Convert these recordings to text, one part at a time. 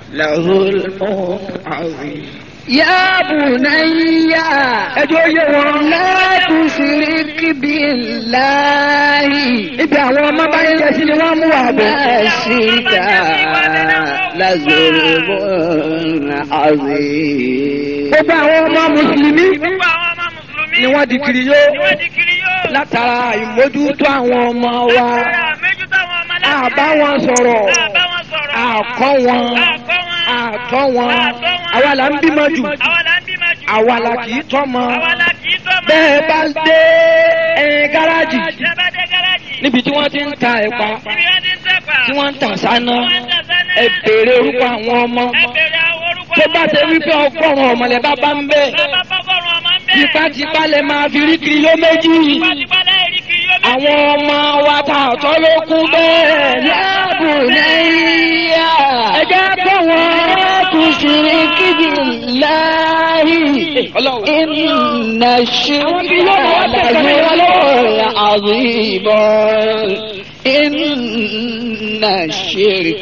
لظلم عظيم يا بني ẹjọ́ yé wọn. لا تشرك بالله ibi àwọn ọmọ bá ń jẹ sí ni wọ́n mú wà bọ̀. الشرك لظلم عظيم gbogbo àwọn ọmọ mùsùlùmí gbogbo àwọn ọmọ mùsùlùmí ni wọ́n di kiri yó ni wọ́n di kiri yóò. látara ìmójútó àwọn ọmọ wa Látara méjútó àwọn ọmọ láti àbá wọn sọ̀rọ̀ àbá wọn sọ̀rọ̀. àkọ́ wọn Àkọ́ wọn. àtọ́ wọn Àtọ́ wọn. àwa là ń bímọ jù Àwa la ń bímọ jù. àwa là kì í tọ́mọ Àwa la kì í tọ́mọ. bẹ́ẹ̀ bá dé ẹ̀yìn gáràjì Ṣé bá dé gáràjì? níbi tí wọ́n ti ń ta ẹ̀pà Níbi wọ́n ti ń tẹ̀pà. tí wọ́n ń tàn sáná Wọ́n ń tẹ̀ sánà. ẹ béèrè orúkọ àwọn ọmọ Ẹ bèrè àwọn orúkọ tó àwọn bá ṣe wípé ọgọ́rùn-ún ọmọlẹ̀ bá bá ń bẹ̀ Bàbá bọ́gọ́rùn ọmọ ń bẹ̀. tipátipá lè máa fi rí kiri yó méjì Tipátipá láì rí kiri yóò méjì. àwọn ọmọ wa ta ọ̀tọ́ ló kú bẹ́ẹ̀ يا بني ẹ jẹ́ kó wọn تشرك بالله إن الشرك لظلم عظيم إن الشرك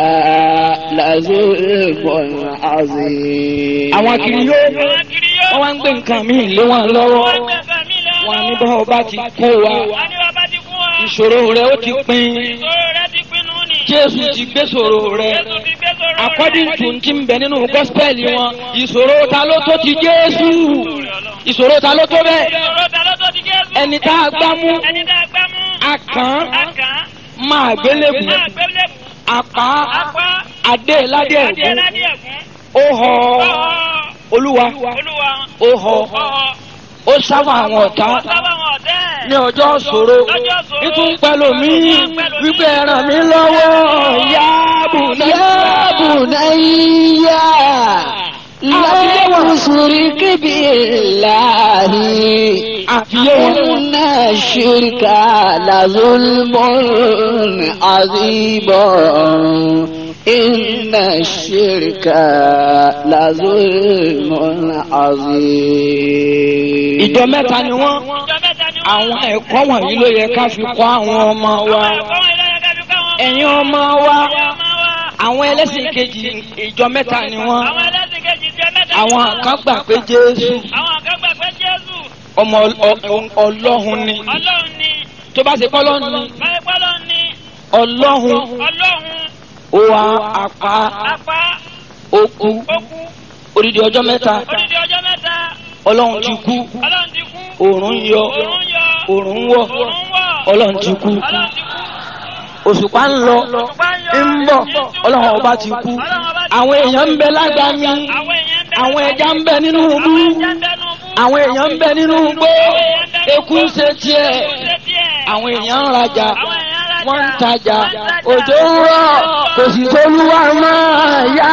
لظلم عظيم àwọn kiri yó Àwọn kiri yóò. wọ́n wá ń gbé nǹkan míì lé wọn lọ́wọ́ Wọ́n gbé nǹkan mí lé wọn ní lọ́wọ́. bá ọba ti kó wa Wọ́n ní bàbá ti kú wa. ìṣòro rẹ ó ti pin Ìṣòro rẹ ti pinnu ni. jésù ti gbé ṣòro rẹ Jésù ti gbé sọ̀rọ̀ rẹ̀. according to ti ń bẹ nínú gospel wọn ìṣòro ta ló tó ti jésù ìṣòro ta ló tó bẹ́ẹ̀ Ìṣòro ta ló tó ti Jésù. ẹni tá a gbá mú Ẹni tá a gbá mú. akàn Akàn. máa gbélébù Máa gbélé bù. apá Apá. adé ládé Adé ẹ̀gún ládé ẹ̀gún. ó họ Ọ̀ọ́. olúwa Olúwa. ó họ Ọ̀ọ́. ó sábà àwọn ọ̀tá Sábà wọn ọ̀tẹ́. ní ọjọ́ ṣòro Lọ́jọ́ ṣòro. nítorí pẹ̀lú mi wípé ẹ ràn mí lọ́wọ́ yáàbù يا بني لا تشرك بالله àfiyé wọn. إن الشرك لظلم عظيم إن الشرك لظلم عظيم ìjọ mẹ́ta ni wọ́n Ìjọ mẹ́ta ni wọ́n. àwọn ẹ̀kọ́ wọ̀nyí ló yẹ ká fi kọ́ àwọn ọmọ wa Àwọn ẹ̀kọ́ wọn ìlànà kájú káwọn ọmọ. ẹ̀yin ọmọ wa Ẹ̀yin ọmọ wa. àwọn ẹlẹ́sìn kejì ìjọ mẹ́ta ni wọ́n Àwọn ẹlẹ́sìn kejì jẹ́ mẹ́ta. àwọn kan gbà pé jésù Àwọn kan gbà pé Jésù ọmọ ọ- ọ- ọlọ́hun ni Ọlọ́run ni. tó bá ṣe kọ́lọ́ ni Báyìí pọ́lọ́ ni. ọlọ́hun Ọlọ́run. ó wá apá Apá. ó kú Ó kú. odidi ọjọ́ mẹ́ta Odidi ọjọ́ mẹ́ta. ọlọ́run ti kú Ọlọ́run ti kú. òòrùn yọ Òòrùn yọ. òòrùn wọ̀ Òòrùn wọ̀. ọlọ́run ti kú Ọlọ́run ti kú. òṣùpá ń lọ Òṣùpá yọ. ń bọ̀ ọlọ́run ọba ti kú Ọlọ́run ọba ti àwọn èèyàn ń bẹ lágbàmí Àwọn èèyàn ń bẹ. àwọn ẹja ń bẹ nínú ibú Àwọn ẹja ń bẹ nínú ibú. àwọn èèyàn ń bẹ nínú igbó eku ń ṣe tiẹ̀ Eku ń ṣe tiẹ̀. àwọn èèyàn ń rajà Àwọn èèyàn ń rajà. wọ́n ń tajà Wọ́n ń tajà. òjò ń rọ̀ kò sì sólúwa mọ́ yá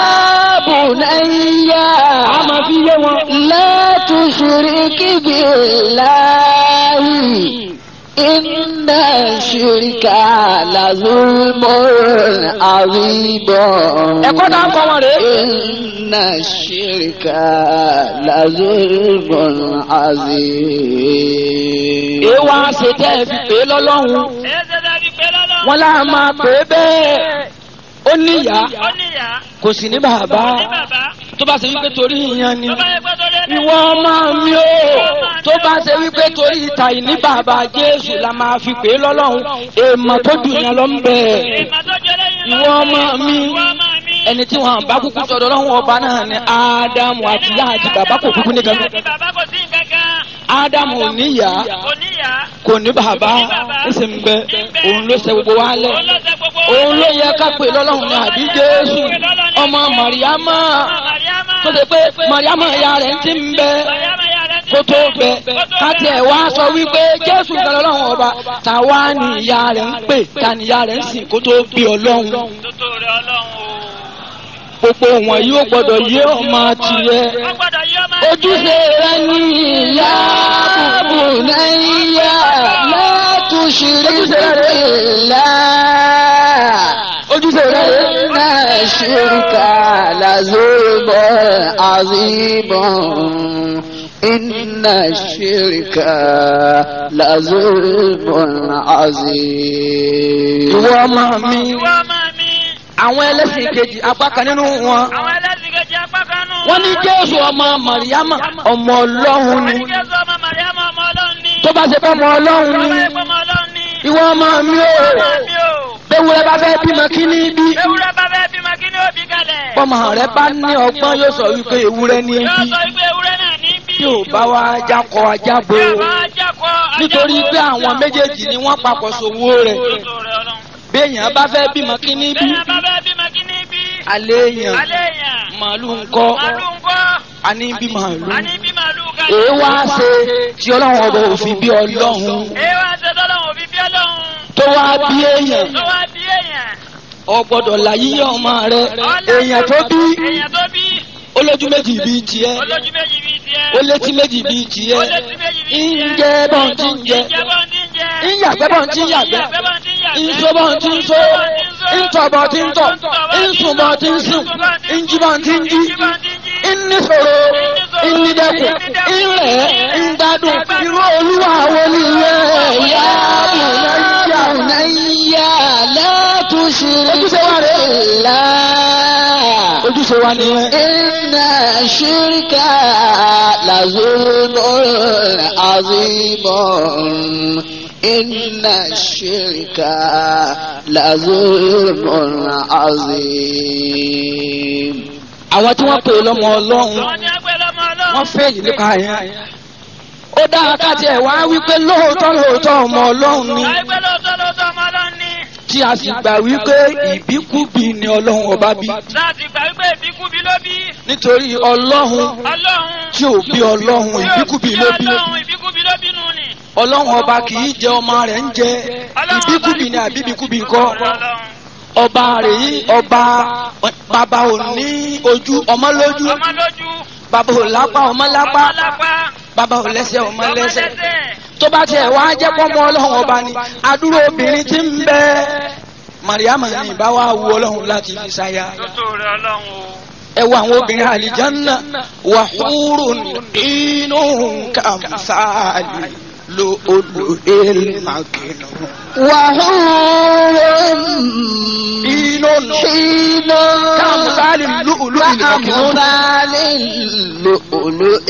بني a máa fi yé wọn. لا تشرك بالله إن الشرك لظلم عظيم ẹ̀kọ́ tá a kọ́ wọn rèé. إن الشرك لظلم عظيم èèwà ṣe tẹ́ ẹ fi pè é lọ́lọ́run Èyí ṣe dábì pé lọ́lọ́run. wọn láà máa pè é bẹ́ẹ̀ ó níyà Ó níyà. kò sì ní bàbá Ní bàbá. tó bá ṣe wípé torí ìyan ni Tó bá yẹ pé torí ẹni. ìwọ ọmọ mi o tó bá ṣe wípé torí ìta ìní bàbá jésù la máa fi pè é lọ́lọ́run èèmọ̀ tó dùn yẹn lọ ń bẹ̀ Ìmọ̀ tó jẹ́ lẹ́yìn ìwọ ọmọ mi Ìwọ ọmọ mi. ẹni tí wọn bá kúkú sọ̀dọ̀ lọ́wọ́ ọba náà ni ádámù àti ìyá àti bàbá kò kúkú ní kankan Àti bàbá kò sí nǹkankan. ádámù ò níyà Kò níyà. kò ní bàbá ẹsẹ̀ ń bẹ òun ló ṣe gbogbo wa lẹ̀ Òun ló ṣe gbogbo wa òun ló lẹ̀. yẹ ká pè lọ́lọ́run ní àbí jésù ọmọ màríámà Ọmọ Màríámà. tó ṣe pé màríámà ìyá rẹ̀ ti ń bẹ Màríámà yà rẹ̀ ti kó tó bẹ̀. bẹ Kó tó káti bẹ̀. ẹ̀ wá sọ wípé jésù kan lọ́lọ́run ọba tàwa ni ìyá rẹ̀ ń pè ta ni ìyá rẹ̀ ń sìn kó tó bí ọlọ́run Tótó rẹ̀ Ọlọ́run o. gbogbo wọn yóò gbọdọ̀ yé ọmọ tirẹ̀ Wọ́n gbọ́dọ̀ yí ọmọ ojúṣe rẹ̀ ní ìyá يا بني لا تشرك بالله ojúṣe rẹ̀ rẹ̀ إن الشرك لظلم عظيم إن الشرك لظلم عظيم ìwọ ọmọ mi Ìwọ ọmọ mi. àwọn ẹlẹ́sìn kejì apá kan nínú wọn àwọn ẹlẹ́sìn kejì apá kan nù. wọ́n ní jésù ọmọ màríyámà ọmọ ọlọ́run wọ́n ni ní jésù ọmọ màríàmù ọmọ ọlọ́run ní. tó bá ṣe fẹ́ ọmọ ọlọ́run tó bá ni yẹ kó ọmọ ọlọ́run ní. ìwọ ọmọ mi ò ọmọ mi ò. bẹ́wúrẹ́ bá fẹ́ bímọ kí ní bí ewúrẹ́ bá fẹ́ bímọ kí ni ó bí kalẹ̀. ọmọ rẹ bá ní ọgbọ́n yóò sọ wípé ewúrẹ́ ní yóò bí sọ wípé ewúrẹ́ náà ní bí. tí ò bá wá jákọ ajábo Bí ọba ajakọ, nítorí ajakọ, pé àwọn méjèèjì ni wọ́n papọ̀ sòwò rẹ̀ Lóso rẹ̀ Ọlọ́run. béèyàn bá fẹ́ bímọ kí ní bí Bẹ́ẹ̀ bá fẹ́ bímọ kí ni bí. alẹ́ èèyàn Alẹ́ èèyàn. màálù ńkọ́ Màálù ńkọ́. àní bí màálù A ní bí màálù kalẹ̀. èé wá ṣe tí ọlọ́run ọba òfin bí ọlọ́run Èé wá ṣe tọ́lọ́run òbí bí Ọlọ́run. tó wá bí èèyàn Tó wá bí èèyàn. ọ gbọ́dọ̀ là yíyọ ọmọ rẹ èèyàn tó bí Èèyàn tó bí. olójú méjì bíi tiẹ̀ Olójú méjì bíi tiẹ̀. ó létí méjì bíi tiẹ̀ Ó létí méjì bíi ń tiẹ̀. jẹ́ bọ́n tí ń jẹ Ń jẹ bọ́n tí ń jẹ. ń yàgbẹ́ bọ́n tí ń yàgbẹ́ Ń yàgbẹ́ bọ́n tí ń yàgbẹ́. ń so bọ́n tí ń so ń tọ̀ bọ́n tí ń tọ̀ ń sùn bọ́n tí ń sùn ń jí bọ́n tí ń jí ń níṣòro ń nídẹ́kun ń rẹ̀ ń gbádùn irú olúwa wo nìyẹn ìyá يا بني لا تشرك بالله ojúṣe wa nìyẹn. إن الشرك لظلم عظيم إن الشرك لظلم عظيم àwọn tí wọ́n pè é lọ́mọ ọlọ́run Àwọn ni ẹgbẹ́ lọ́mọ Ọlọ́run. wọ́n fẹ́ẹ̀lì nípa yẹn. ó dáa ká tiẹ̀ wá wípé lóòótọ́ lóòótọ́ ọmọ ọlọ́run ni Ẹgbẹ́ lóòótọ́ lóòótọ́ ọmọ Ọlọ́run ní. tí a sì gbà wípé ìbíkúbi ni ọlọ́run ọba bí Láti gbà wípé ìbíkúbi ló bí. nítorí ọlọ́run Ọlọ́run. tí ò bí ọlọ́run ìbíkúbi ló bí Ọlọ́run ìbíkúbi ló bínú ni. ọlọ́run ọba kì í jẹ ọmọ rẹ̀ ń jẹ ìbíkúbi ni àbíbíkúbi kọ́ Ọlọ́run. ọba rẹ̀ yìí ọba bàbá ò ní ojú ọmọ lójú Ọmọ lójú. bàbá ò lápá ọmọ lápá Ọmọ lápá. bàbá ò lẹ́sẹ̀ ọmọ Ọmọ lẹ́sẹ̀ lẹ́sẹ̀. tó bá tiẹ̀ wá jẹ́ pọ́nmọ́ ọlọ́run ọba ni adúrò obìnrin tí ń bẹ mariam ní ìbá wa wu ọlọ́run láti fi ṣaya Lóso rẹ̀ Ọlọ́run o. ẹ wo àwọn obìnrin àlìjánná wà húrò inú kàmsáàlì lo olù èlmàkìnà وحور inú حين kàmsáàlì lùlù ìlmàkìnà كأمثال اللؤلؤ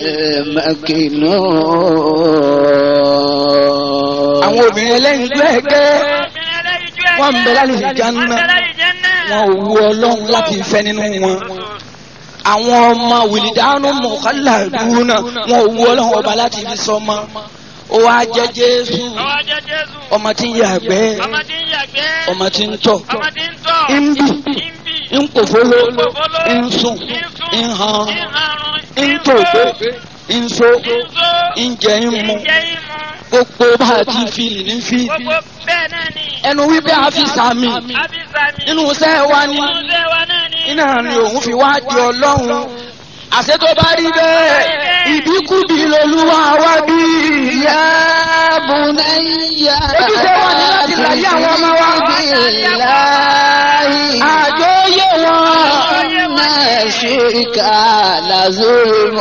المكنون àwọn obìnrin ẹlẹ́yin gbẹ́gẹ́ Obìnrin ẹlẹ́yinjú ẹ̀jẹ̀. Wọ́n ń bẹ lálùjánnà. Wọ́n ń bẹ lálùjánnà. wọn ò wu ọlọ́run láti fẹ́ nínú wọn. àwọn ọmọ wìlìdánù mọ̀kálàdúnà wọn ò wu ọlọ́run ọba láti fi sọmọ ó wá jẹ́ jésù Ọwọ́ jẹ́ Jésù. ọmọ tí ń yàgbẹ́ Ọmọ tí ń yàgbẹ́. ọmọ tí ń tọ̀ Ọmọ tí ń tọ̀. ń bì Ń bì. ń pòfóló Pòfóló. ń sùn Ń sùn. ń han Ń harun. ń tògbé ń so Ń so. ń jẹ ń mu Ń jẹ ìmu. gbogbo bá a ti fìlì ní fìlì Gbogbo bẹ́ẹ̀ náà ni. ẹnu wípé a fi sàmì Abisami. nínú iṣẹ́ wa ni Nínú iṣẹ́ wa náà ni. iná ni òun fi wá di ọlọ́run àṣẹ tó bá rí bẹ́ẹ̀ ìbíkúbi lolúwa wá bí يا بني Ojúṣe wa ni láti láyé àwọn ọmọ wa. بالله àjọ yé wọn. إن الشرك لظلم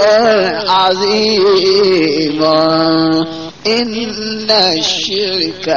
عظيم إن الشرك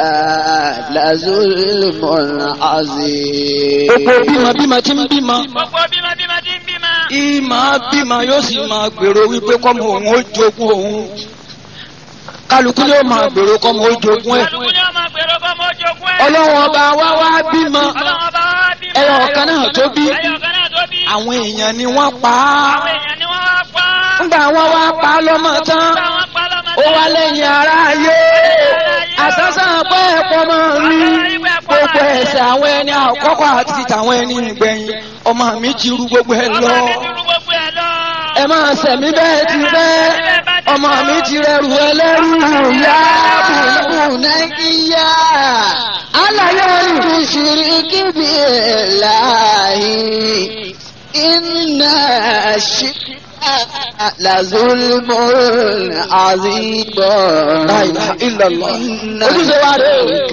لظلم عظيم gbogbo bímọ bímọ tí ń bímọ Gbogbo bímọ bímọ tí ń bímọ. ìmọ̀ bímọ yóò sì máa gbèrò wípé kọ́mọ òun ó jogún òun kálukú ni ó máa gbèrò kọ́mọ ó jogún ẹ̀ Kálukú ni ọmọ gbèrò bọ́ mọ́ jogún ẹ̀. ọlọ́run ọba wa wá bímọ Ọlọ́run ọba wa bímọ. ẹyọ ọ̀kan náà tó bí Ẹyọ ọ̀kan náà tó bí. àwọn èèyàn ni wọ́n pa á Àwọn èèyàn ni wọ́n wá pa. ńgbà wọ́n wá pa á lọ́mọ tán Nígbà wọ́n pa lọ́mọ ó wá lẹ́yìn ara ayé àsánsán pé ẹ̀pọ̀ máa rí gbogbo ẹ̀sẹ̀ àwọn ẹni àkọ́kọ́ àti tàwọn ẹni ìgbẹ̀yìn ọmọ mi ti rú gbogbo ẹ̀ Ọmọ lọ mi dúró gbogbo ẹ̀ lọ. ẹ máa sẹ̀mí bẹ́ẹ̀ ti bẹ́ẹ̀ ọmọ mi ti rẹrù ẹlẹ́rù yá بني àlàyé wọn ni. تشرك بالله إن الشرك لظلم عظيم La ilaha illallah. إن Ojúṣe wa rè o. الشرك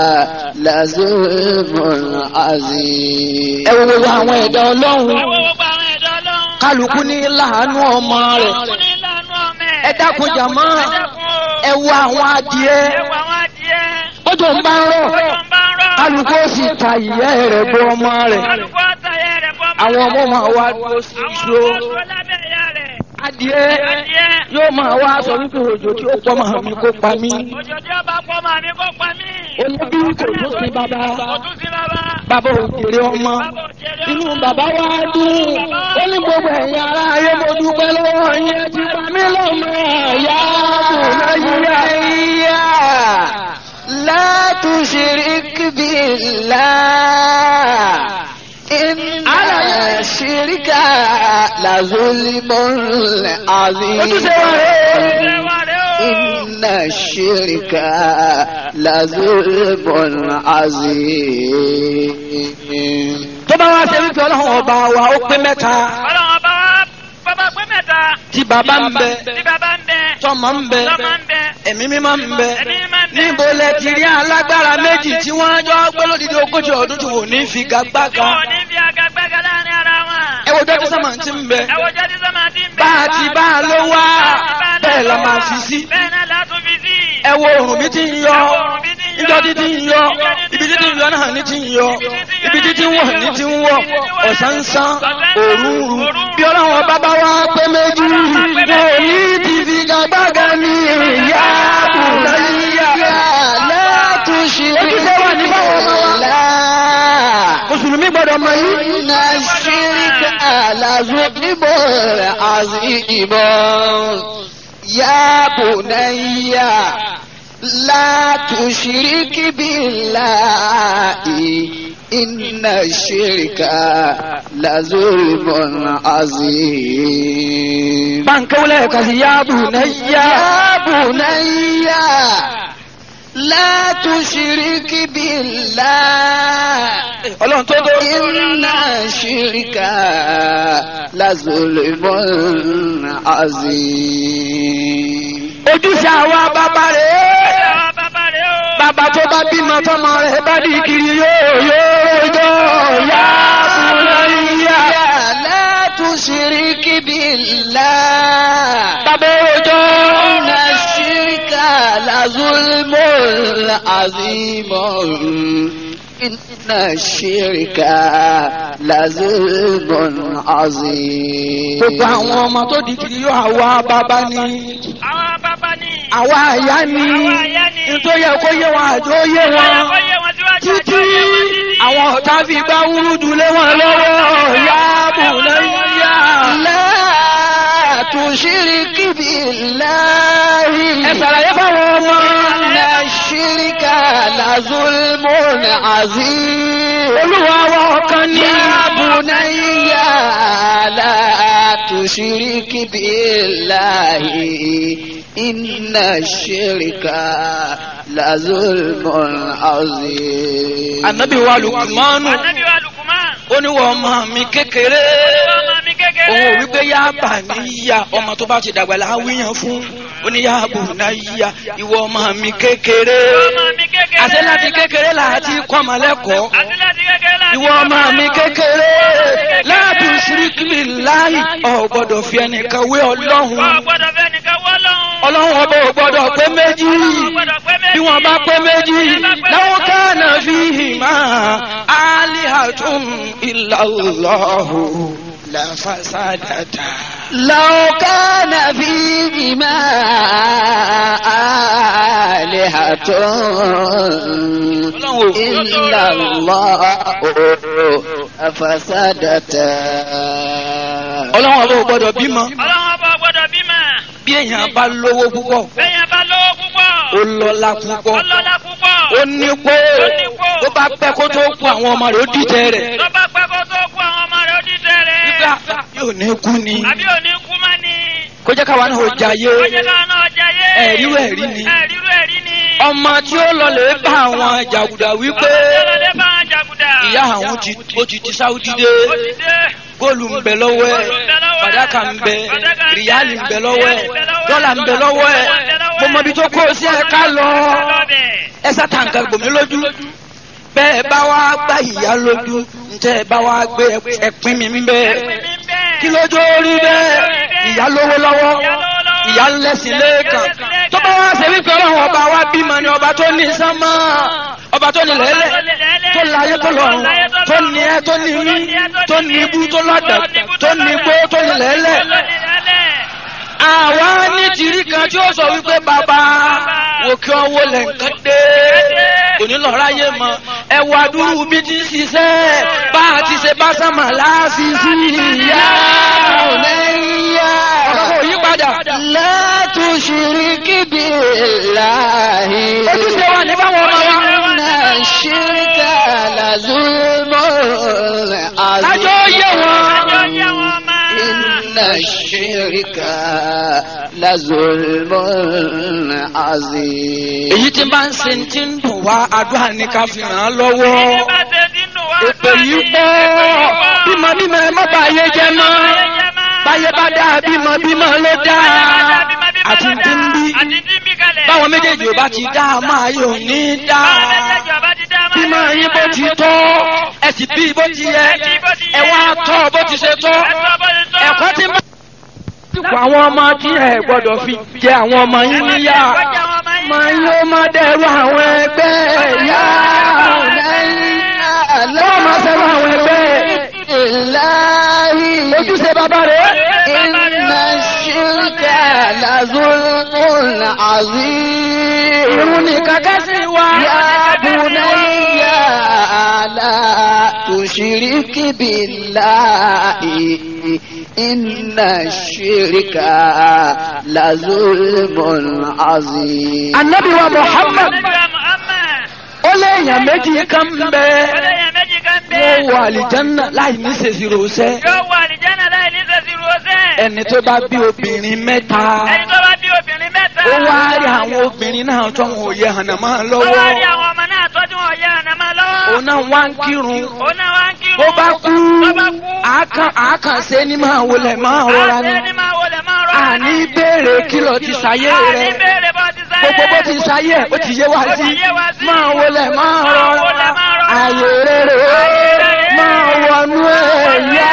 لظلم عظيم ẹ wo gbogbo àwọn ẹ̀dá ọlọ́run Àwọn gbogbo àwọn ẹ̀dá Ọlọ́run. kálukú ní láàánú ọmọ rẹ̀ Kálukú ní ìlànà ọmọ ẹ̀. ẹ dákun jàmọ́ Ẹ dákun o. ẹ wo àwọn adìẹ Ẹ wo àwọn adìẹ. bójú ń bá ń rọ̀ Bójú ń bá ń rọ̀. kálukú ó sì ta ìyẹ́ rẹ̀ bọ́ ọmọ rẹ̀ Kálukú àtàyẹ rẹ̀ bọ́ àwọn ọmọ máa wá dúró sí Àwọn iṣó ọmọ dúró lábẹ́ ìyá rẹ̀. adìẹ Adìẹ. yóò máa wá sọ wípé òjò tí ó pọ̀ máa mi kó pa mí Òjòjò bá pọ̀ máa mi kó pa mí. olóbí kò tó sí bàbá Kò tún sí bàbá. bàbá òjèrè ọmọ Bàbá òjèrè inú ọmọ. bàbá wa dùn ó ní gbogbo ẹ̀yin ará ayé mo dúpẹ́ lọ́wọ́ yín ẹ ti pa mí lọ́mọ ẹ̀yà nàìjíríà. لا تشرك بالله إن الشرك لظلم عظيم ojúṣe wa rèé. Ṣé wà rẹ̀ o? إن الشرك لظلم عظيم tó bá wá ṣe wípé ọlọ́run ọba wa ó pé mẹ́ta Ọlọ́run ọba wa bàbá pé mẹ́ta. tí bàbá ń bẹ Tí bàbá ń bẹ. tọmọ ń bẹ Lọ́mọ ń bẹ. ẹ̀mí mímọ́ ń bẹ Ẹ̀mí mímọ́ ń bẹ. níbo lẹ ti rí alágbára méjì tí wọ́n jọ gbé lódìdí ogójì ọdún tí wò ní Tí figagbága wọn ò ní fi àgàgbẹ́gà láàrin ara wọn. ẹ wo dọ́jú sọ́mà ti ń bẹ Ẹ wo jẹ́ tí sọ́mà ti ń bẹ. bá a ti bá a ló wá bẹ́ẹ̀ la máa fi sí Bẹ́ẹ̀ náà látún fi sí. ẹ wo òrùn bí ti ń yọ ìjọ tí ti ń yọ ibi tí ti ń yọ náà ní ti ń yọ ibi tí ti ń wọ̀ ní ti ń wọ̀ ọ̀sán ń sán òru ń ru bí ọlọ́run ọba bá wá pé méjì wọn ò ní ti figagbága ní ìyá àbùdáyíyá لا تشرك ojúṣe wà ní báwọn ọmọ wa بالله mùsùlùmí gbọ́dọ̀ mọ̀ yìí. إن الشرك لظلم عظيم يا بني لا تشرك بالله إن الشرك لظلم عظيم báńkẹ́wọ́lẹ̀ kàṣí yáàbù náyà. يا بني لا تشرك بالله ọlọ́run tó tó. إن الشرك لظلم عظيم ojúṣe àwa bàbá rẹ̀ Àwọn bàbá rẹ̀ o. bàbá tó bá bímọ tọmọ rẹ̀ bá di kiri yóò yóò jọ yá bùnáyà. لا تشرك بالله bàbá òjò. إن الشرك لظلم عظيم إن الشرك لظلم عظيم gbogbo àwọn ọmọ tó di kiri yóò àwa bàbá ni Àwọn bàbá ni. àwa àyà ni Àwa àyà ni. nítorí yẹ kó yé wọn àjò yé wọn Ó yẹ wọn síwájú àjọ títí yẹ wọn títí. àwọn ọ̀tá fi gbá wúrúdù lé wọn lọ́wọ́ yá bùnáyà. لا تشرك بالله ẹ ṣàlàyé fáwọn ọmọ. إن الشرك لظلم عظيم olúwa wa ọ̀kan ní. يا بني لا تشرك بالله إن الشرك لظلم عظيم ànábì wa lukumanu Ànábì wa Lùkùmán. ó ní wọ́n ọmọ mi kékeré Ọmọ mi kékeré. òun ò wípé yá bà níyà ọmọ tó bá ti dàgbà láwíyàn fún ó ní yá bù náyà ìwọ ọmọ mi kékeré Ọmọ mi kékeré. àti láti kékeré láti kọ́ ọmọ lẹ́kọ̀ọ́ Àti láti kékeré láti ìwọ ọmọ mi kékeré láti ṣíríkìlì láì ọ̀ gbọ́dọ̀ fi ẹnìkan wé ọlọ́run Ọ gbọ́dọ̀ fẹ́ nìkan wọ́ lọ́hùn. ọlọ́run ọba ò gbọ́dọ̀ pé méjì bí wọ́n bá pé méjì láwọn kánà fi hìmá alihatun illallahu la fasadata. لو كان فيهما آلهة إلا الله فسدتا ọlọ́run ọba ò gbọ́dọ̀ bímọ Ọlọ́run ọba gbọ́dọ̀ bímọ. bí èèyàn bá lówó púpọ̀ Bẹ́yẹn bá lówó púpọ̀. ó lọ́lá púpọ̀ Ọlọ́lá púpọ̀. ó nípò tó bá pẹ́ kó tó kú àwọn ọmọ rẹ̀ ó dìtẹ̀ rẹ̀ Tó bá pẹ́ kó tó kú àwọn ọmọ rẹ̀ ó dídẹ rẹ̀. nígbà yóò ní kú ni Àbí òní kú má ni. kó jẹ́ káwa náà ó jayé Ó jẹ́ káwọn náà jayé. ẹ̀rírú ẹ̀rí ni Ẹ̀rírú ẹ̀rí ni. ọmọ tí ó lọ lè bá àwọn jàgùdà wípé Ọlọ́dẹ bá wọn jàgùdà. ìyá àwọn ti ó ti ti sáúdí dé Ó ti dé. góòlù ń bẹ lọ́wọ́ ẹ̀ fàdákà ń bẹ ríálì ń bẹ lọ́wọ́ ẹ̀ dọ́là ń bẹ lọ́wọ́ ẹ̀ mo mọ ibi tó kó o sí ẹ ká lọ ẹ sátàǹkà gbòmí lójú bẹ́ẹ̀ bá wá gbá ìyá lójú ǹjẹ́ ẹ bá wá gbé ẹpín mi ń bẹ́ẹ̀ kí lójó rí bẹ́ẹ̀ ìyá lówó lọ́wọ́ ìyá lẹ́sìn lẹ́ẹ̀kan tó bá wá ṣe wípé ọlọ́run ọba wa bímọ ni ọba tó ní sánmọ́ ọba ọba tó ní lẹ́lẹ̀ tó láyé tó lọ́run tó ní ẹ tó ní mí tó ní ibú tó lọ́dọ̀ tó ní igbó tó ní lẹ́lẹ̀ àwa ní tìrí kan tí ó sọ wípé bàbá òkè ọwọ́ lẹ̀ nǹkan dé òní lọ ráyè mọ ẹ wà dúró bí ti ń ṣiṣẹ́ bá a ti ṣe bá sánmà láàṣìṣì ìyá bunayya ọ̀rọ̀ kò yí padà. la tushrik billahi ojúṣe wa ní báwọn ọmọ wa. inna shirka la zulmun lájọ́ azim yé wọn. inna shirka la zulmun azim èyí tí bá ń ṣe ti ń dùn wá àdúrà ní ká fi ràn án lọ́wọ́. èpè yìí pọ̀ bímọ bímọ ẹ má bàyé jẹ mọ́ báyé bá dáa bímọ bímọ ló dáa àti tí ń bí báwọn méjèèjì ò bá ti dáa máa yóò ní dáa bímọ yín bó ti tọ́ ẹ sì bí bó ti yẹ ẹ wá tọ́ bó ti ṣe tọ́ ẹ̀kọ́ tí ń bá. àwọn ọmọ tí ẹ gbọ́dọ̀ fi jẹ àwọn ọmọ yín níyà máa yóò má dẹrù àwọn ẹgbẹ́ yá lọ́wọ́ máa sẹ́rù àwọn ẹgbẹ́ Ilahi ojúṣe bàbá rẹ̀. inna shirka la zulmun azim irun nìkan kẹ́sì wá. ya bunayya la tushrik billahi inna shirka la zulmun azim anabi wa muhammad ó lé èèyàn méjì kan bẹ wọ́n wọ àlìjánná láì ní ṣèṣirò sẹ́ Yóò wà àlìjánà láì ní sẹ́sìrò ọ̀sẹ̀. ẹni tó bá bí obìnrin mẹ́ta Ẹni tó bá bí obìnrin mẹ́ta. ó wá rí àwọn obìnrin náà tó wọn ò yẹ hànàmá Ó wá rí lọ́wọ́ àwọn ọmọ náà tọ́jú wọn yá ànàmọ́ lọ́wọ́. òun náà wá ń kírun Òun náà wá ń kírun. bó bá kú Tó bá kú. àákàn àákàn ṣe ni máa wọlé máa rọra ni Àṣẹ ni máa wọlé máa rọra. àní béèrè kìlọ̀ ti ṣayé Àní rẹ̀ béèrè bó ti sáyé. gbogbo bó ti ṣayé ó ti yé wá Ó sí ti yé wa sí. máa wọlé máa Máa rọra wọlé máa rọra. ààyè rere Ààyè rere. máa wọnú ẹ̀yà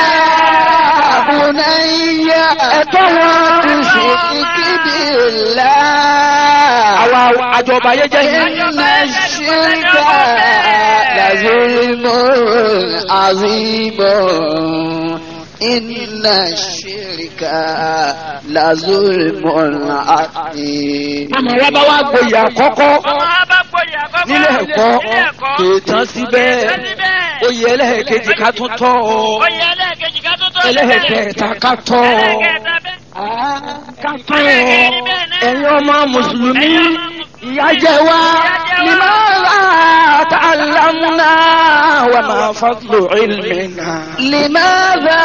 bunayya ẹ̀tọ́ wọn. tushrik billahi àwa àjọba ayé jẹ́ yìí. inna shirka la zulmun azim inna shirka la zulmun azim àmọ́ wá bá wá gboyè àkọ́kọ́ Ọmọ wa bá gboyè àkọ́kọ́. nílé ẹ̀kọ́ Nílé ẹ̀kọ́. kì í tán síbẹ̀ Kì í tán síbẹ̀. oyè ẹlẹ́ẹ̀kejì ká tún tọ́ ọ Oyè ẹlẹ́ẹ̀kejì ká tó tó ẹlẹ́ẹ̀kẹta ká tọ́ ọ Ẹlẹ́ẹ̀kẹta bẹ́ẹ̀. ká tọ́ ọ ẹ̀yin ọmọ mùsùlùmí ìyà jẹ wá limaza ta'allamna wa ma fadlu ilmina. لماذا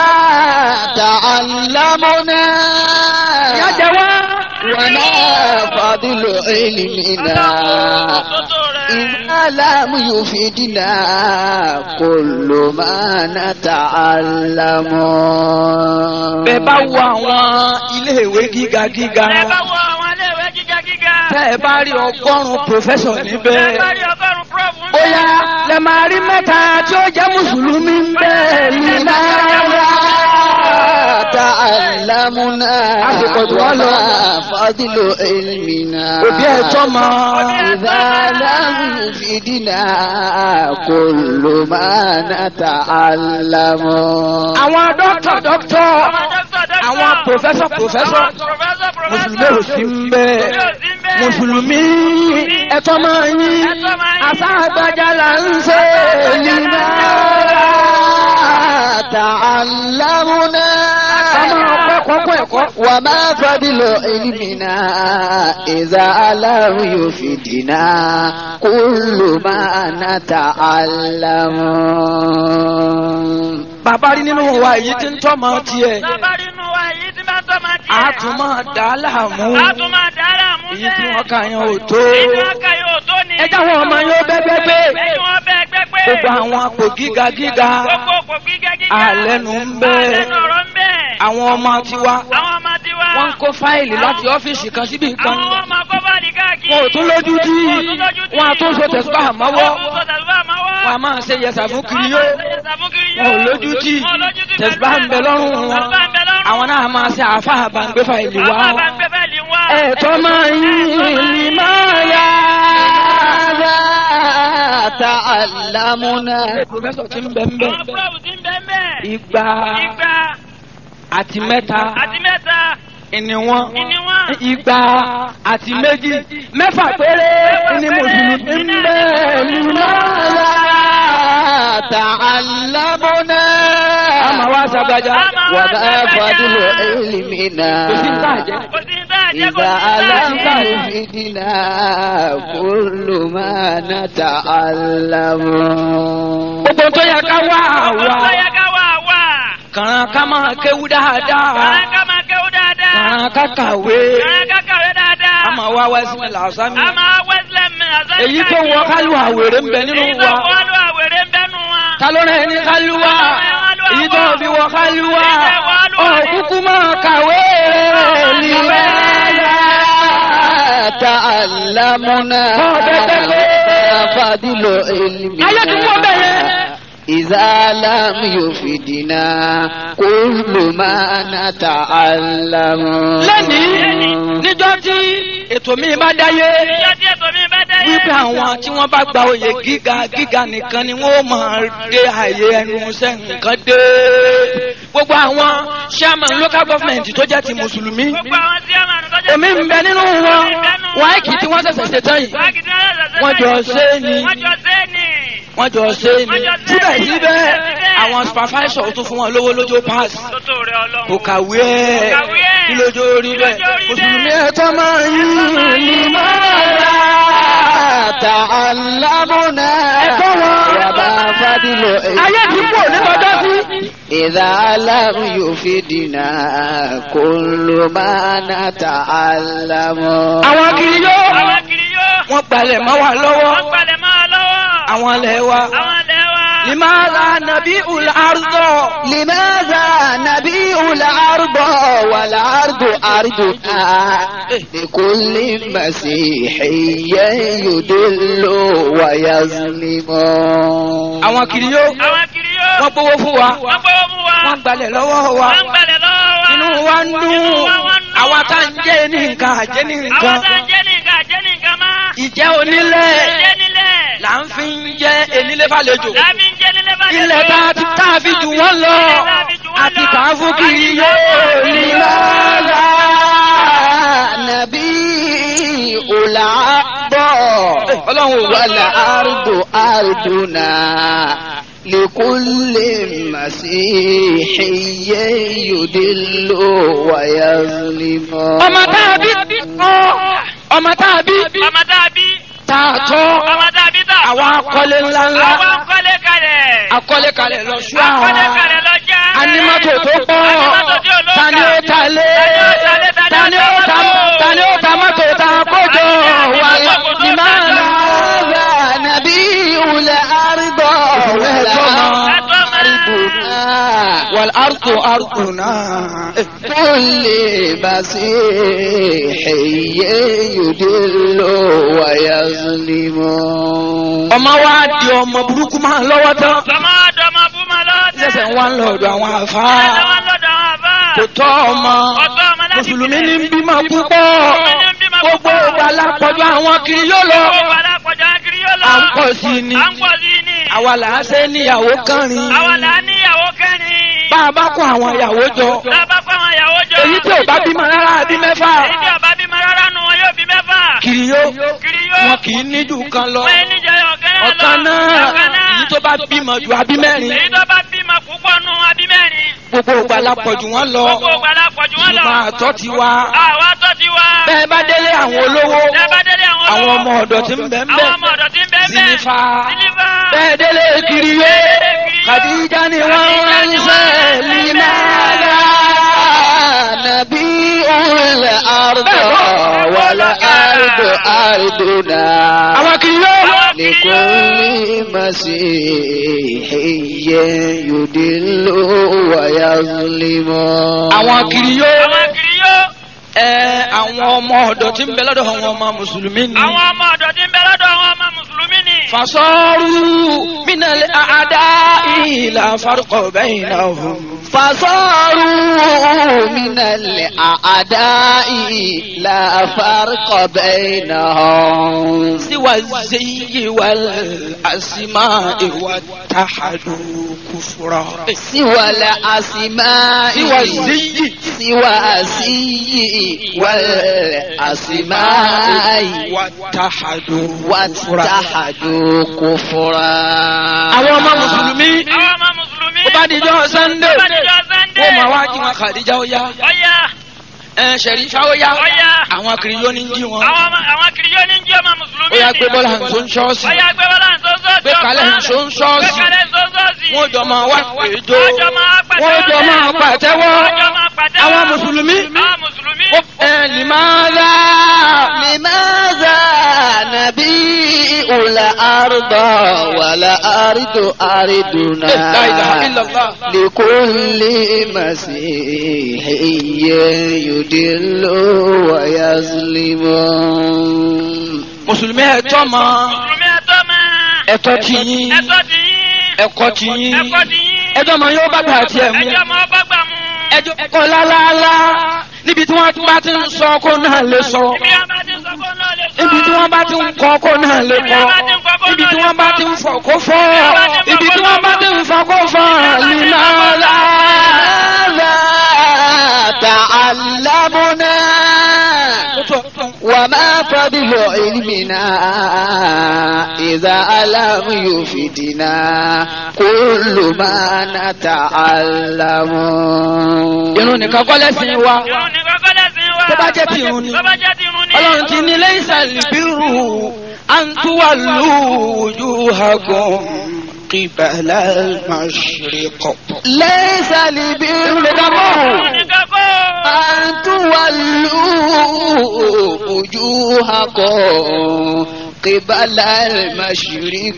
تعلمنا ìyà jẹ wá. وما فضل علمنا إذا لم يفيدنا كل ما نتعلم bẹ́ẹ̀ bá wo àwọn iléèwé gíga gíga Ẹ bá wo àwọn iléèwé gíga gíga. tẹ́ ẹ bá rí ọgọ́rùn-ún pòfẹ́sọ̀ níbẹ̀. Ẹ bá rí ọgọ́rùn-ún prọ́fù ń bóyá lè máa rí mẹ́ta tí ó jẹ́ mùsùlùmí ń bẹ̀ ní náírà. تعلمنا àsìkò tí wọ́n lọ. وما فضل علمنا òbí ẹ̀ tọ́ mọ. إذا لم يفيدنا كل ما نتعلم àwọn dókítà dókítà Àwọn dókítà dókítà. àwọn pòfẹ́sọ̀ pòfẹ́sọ̀ Àwọn pòfẹ́sọ̀ pòfẹ́sọ̀. mùsùlùmí ò sí ń bẹ̀. Mùsùlùmí ò sí ń bẹ̀. mùsùlùmí ẹ̀tọ́ máa yín Ẹ̀tọ́ máa yín. àṣà àgbàjà là ń ṣe ní náírà. تعلمنا ọmọ ọpẹ kọ́kọ́ ẹ̀kọ́. وما فضل علمنا إذا لم يفيدنا كل ما نتعلم bàbá rí nínú wa èyí tí ń tọ́ mọ tiẹ̀ Bàbá rí inú wa èyí tí máa tọ́ máa tiẹ̀. a tún máa dà á láàmú A tún máa dára mú èyí tí wọ́n kà yẹn ò tó. Èyí tí wọ́n kà yóò tó ni. ẹ jáwọ́ ọmọ yóò bẹ́gbẹ́gbẹ́. Èyí wọ́n bẹ́ gbẹ́ pé. gbogbo àwọn àpò gíga gíga Gbogbo òpó gíga gíga. àlẹ́nu ń bẹ. Àlẹ́nu ọ̀rọ̀ ń bẹ. àwọn ọmọ tiwa Àwọn ọmọ tiwa. wọ́n ń kó fáìlì láti ọ́fíìsì kan síbi kan Àwọn ọmọ kọ́bàlì káàkiri. wọn ò tún lójú tí Wọn ò tún lójú tí. wọn àtún so tẹ̀síbà mọ́wọ́ Wọ́n tún so tẹ̀síbà mọ́wọ́. wọn a máa ṣe yẹsà fún kiri yó Wọ́n máa ń ṣe yẹsà fún kiri yó. wọn ò lójú tí Wọn ò lójú tí tẹ̀síbà ń bẹ lọ́rùn wọn Tẹ̀síbà ń bẹ lọ́rùn. àwọn náà máa ṣe àáfà àbàǹgbé fáìlì wá Àwọn àbá ń gbé fẹ́ẹ̀lì wá. ẹ̀tọ́ máa yín ní máa yá. تعلمنا pòfẹ́sọ̀ tí ń bẹ ń bẹ àwọn púrọ̀bù ti ń bẹ́ẹ̀ bẹ́ẹ̀. igba igba àti mẹ́ta àti mẹ́ta ìní wọn ìní wọn. igba àti méjì mẹ́fà péré ní mùsùlùmí ń bẹ lùlá. تعلمنا àmà wá sàgbàjà وما فضل علمنا kò sí ń tàjẹ́. kò sí ní táà jẹ́ kò إذا sí ní táà لم jẹ́. يفدنا كل ما نتعلم gbogbo tó yẹ ká wá ọ̀pọ̀ tó wá yẹ ká wà wà. kàn ká máa kéwú dáadáa kàn ká máa kéwú dáadáa. kàn ká kàwé kàn ká kàwé dáadáa. àmà wá wá sí mi làásàmì a máa wẹ́sílẹ̀ mi àzọ́ èyí tó wọ kálíwà wèrè ń bẹ nínú èyí tó wa wọ́n lọ àwèrè ń bẹ́nu wa. ta ló rẹ̀ ní kálíwà èyí tó fi wọ kálíwà ọ̀kúkú máa kàwé لماذا تعلمنا فضل ayé tí wọ́n bẹ̀ yẹn. علمنا إذا لم يفدنا كل ما نتعلم lẹ́nìí níjọ́ tí ètò mi bá dáyé ìjọ tí ètò mi bá dé. wípé àwọn tí wọ́n bá gba oyè gíga gíga nìkan ni wọ́n máa dé àyè ẹnu iṣẹ́ nǹkan dé gbogbo àwọn chairman local government tó jẹ́ ti mùsùlùmí gbogbo àwọn tí a máa ń tọ́jú. èmi ń bẹ nínú wọn wáìkì tí wọ́n ṣẹ̀ṣẹ̀ ṣe tán yìí Wákì tí wọ́n ṣẹ̀ṣẹ̀ wọ́n jọ ṣe é ni wọ́n jọ ṣe é ni. wọ́n jọ ṣe é ni síbẹ̀síbẹ̀ àwọn supervisor tó fún wọn lówó lójó pass Tótó rẹ̀ ọlọ́run. kò kàwé ẹ̀ kàwé ẹ̀. kí lójó rí bẹ́ẹ̀ Kí lójó rí mùsùlùmí bẹ́ẹ̀. ẹ̀ tọ́ máa yí لماذا تعلمنا وما فضل ayé ti kú òní lọ́jọ́ sí. إذا لم يفدنا كل ما نتعلم àwọn kiri yó Àwọn kiri yóò. wọ́n gbalẹ̀ mọ́ wa lọ́wọ́ Wọ́n gbalẹ̀ máa lọ́wọ́. àwọn ilẹ̀ wa Àwọn ilẹ̀ wa. ìmáàlà nàbí ul ardọ̀ لماذا نبيع الأرض والأرض أرضنا لكل مسيحي يدل ويظلم àwọn kiri yó Àwọn kiri yóò. wọ́n gbowó fún wa Wọ́n gbọ́wọ́ mú wa. wọ́n gbalẹ̀ lọ́wọ́ wa Wọ́n gbalẹ̀ lọ́wọ́ wa. inú wa ń dùn Inú wa wá ń dùn. àwa tá ń jẹ́ ní nǹkan àjẹ́ ní Àwọn nǹkan tá ń jẹ́ nìkan jẹ́ nìkan má. ìjẹ́ onílẹ̀ Jẹ́ nílẹ̀. là ń fi ń jẹ́ enílé fàlejò Láàbí ń jẹ́ nílẹ̀ bá ilẹ̀ tá a ti tá a fi jù wọ́n lọ àti kà á fún kiri yó لماذا نبيع الأرض ọlọ́run ò wá والأرض أرضنا لكل مسيحي يدل ويظلم ọmọ tá a bí ọmọ tá a bí Ọmọ tá a bí. tá a tọ́ Ọmọ tá a bí tà. àwọn akọ́lé ńláńlá Àwọn akọ́lé kalẹ̀. akọ́lé kalẹ̀ lọ ṣúà Akọ́lé kalẹ̀ lọ́jà. animato tó pọ̀ Animato tí ò lóǹkà. tani ó ta lé Tani ó ta lé, tani ó ta tani ó ta mọ́tò ta kójọ wà ní máa lọ. هذا نبيع الأرض والأرض أرضنا والأرض أرضنا كل مسيحي يدل ويظلم ọmọ wa di ọmọ burúkú máa lọ́wọ́ tán Sọmọ dọmọ fún ma lọ́dẹ. lẹ́sẹ̀ wá ń lọ ọ̀dọ̀ àwọn àfa Ẹ̀sẹ̀ wọn lọ́dọ̀ àwọn àbá. kò tọ́ ọmọ Ọ̀tọ̀ ọmọ láti mùsùlùmí bílẹ̀. ní bímọ púpọ̀ Mùsùlùmí ní bímọ gbogbo púpọ̀. ìgbà lápọ̀jù àwọn kiri yóò lọ Gbogbo alápọ̀jọ́ kiri yóò lọ. à ń pọ̀ sí i ni À ń pọ̀ sí i ni. àwa là á ṣe níyàwó kánrin Àwọn là á níyàwó kẹrin. bá a bá kó àwọn ìyàwó jọ Lábá fún àwọn ìyàwó jọ. èyí tí ò bá bímọ rárá bí mẹ́fà Èyí tí ọba bímọ rárá nu wọn yóò bí mẹ́fà. kiri yóò Kiri yóò. wọn kì í níjù kan lọ Wọ́n ní jẹ́ ọ̀kan náà lọ. ọ̀kan náà Ọ̀kan náà. èyí tó bá bímọ ju abí mẹ́rin Èyí tó bá bímọ púpọ̀ nu abí mẹ́rin. gbogbo ìgbà lápọ̀jù wọn lọ Gbogbo ògbà lápọ̀jù wọn lọ. ṣùgbọ́n àtọ́ ti wá Àwa tó ti wá. bẹ́ẹ̀ bá délé àwọn olówó Tẹ́ bá délé àwọn àwọn olówó. ọmọ ọ̀dọ̀ tí ń bẹ ń Àwọn ọmọ bẹ ọ̀dọ̀ tí ń bẹ́ẹ̀ bẹ́ẹ̀. Zilifa. Zilifa. bẹ́ẹ̀ délé kiri yé Kàdíjà ni wọ́n ránṣẹ́ línára نبيع الأرض والأرض أرضنا àwọn kiri yó لكل مسيحي يدل ويظلم àwọn kiri yó Àwọn kiri yóò. ẹ àwọn ọmọ ọ̀dọ̀ tí ń bẹ lọ́dọ̀ àwọn ọmọ mùsùlùmí ni Àwọn ọmọ ọ̀dọ̀ tí ń bẹ lọ́dọ̀ àwọn ọmọ Mùsùlùmí ni. fasọ́rù mínàlẹ́ àdá ìlà farqo bainahum فصاروا من الأعداء لا فرق بينهم سوى الزي والأسماء واتحدوا كفرا سوى الأسماء سوى الزي سوى السيء والأسماء واتحدوا كفرا واتحدوا كفرا àwọn ọmọ mùsùlùmí àwọn ọmọ mùsùlùmí. ó bá dijọ́ sannde Ó bá dijọ́ Sunday. wọ́n máa wá jí wọn kàdíjà ó yá ọ̀yà ẹ̀ ṣẹ̀rífà ó yá Ó yá. àwọn kiri yóò ní jí wọn àwọn ọmọ àwọn kìrìyó ní jí ọmọ mùsùlùmí. ó yá gbé bọ́lá hàn tó ń ṣọ́ọ̀ṣì ọ̀yà gbé bọ́lá ń sọ́sọ́ọ̀sì. gbé kalẹ̀ hàn tó ń gbé ṣọ́ọ̀ṣì kalẹ̀ ń sọ́sọ́ọ̀sì. wọ́n jọ máa wá péjọ Wọ́n jọ máa pàtẹ́wọ́ wọ́n jọ máa lẹ̀. pàtẹ́wọ́ Wọ́n jọ máa pàtẹ́wọ́. àwọn mùsùlùmí àwọn mùsùlùmí. ó ẹ̀ lìmáàlá لماذا نبيء الأرض والأرض أرضنا لا إله إلا الله لكل مسيح يدل ويظلم mùsùlùmí ẹ̀tọ́ mọ́ mùsùlùmí ẹ̀tọ́ máa. ẹ̀tọ́ ti yín ẹ̀tọ́ ti yín. ẹ̀kọ́ ti yín ẹ̀kọ́ ti yín. ẹjọ́ mọ yóò bá gbà tiẹ̀ mú ẹjọ́ mọ bá gbà mú. ẹjọ́ kọ́ lálálá níbi tí wọ́n bá ti ń sọ kó náà lè sọ ibi wọn bá ti ń sọ kó náà lè sọ. ibi tí wọ́n bá ti ń kọ́ kó náà lè kọ́ ibi tí wọ́n bá ti ń fọ̀ kó fọ́ ibi tí wọ́n bá ti ń fọ̀ kó fọ́ lìmọ́lá. ماذا تعلمنا وما فضل علمنا إذا لم يفدنا كل ما نتعلم irun nìkan kọ́ lẹ́sìn wa irun ní kọ́kọ́ lẹ́sìn wa. tó bá jẹ́ ti irun ni tó bá jẹ́ ti irun ni. ọlọ́run ti ní lẹ́yìn ìbírù àǹtúwàlú wujuhakum qibala al-mashriq. ليس البر irun ní kọ́kọ́. أن تولوا وجوهكم قبل المشرق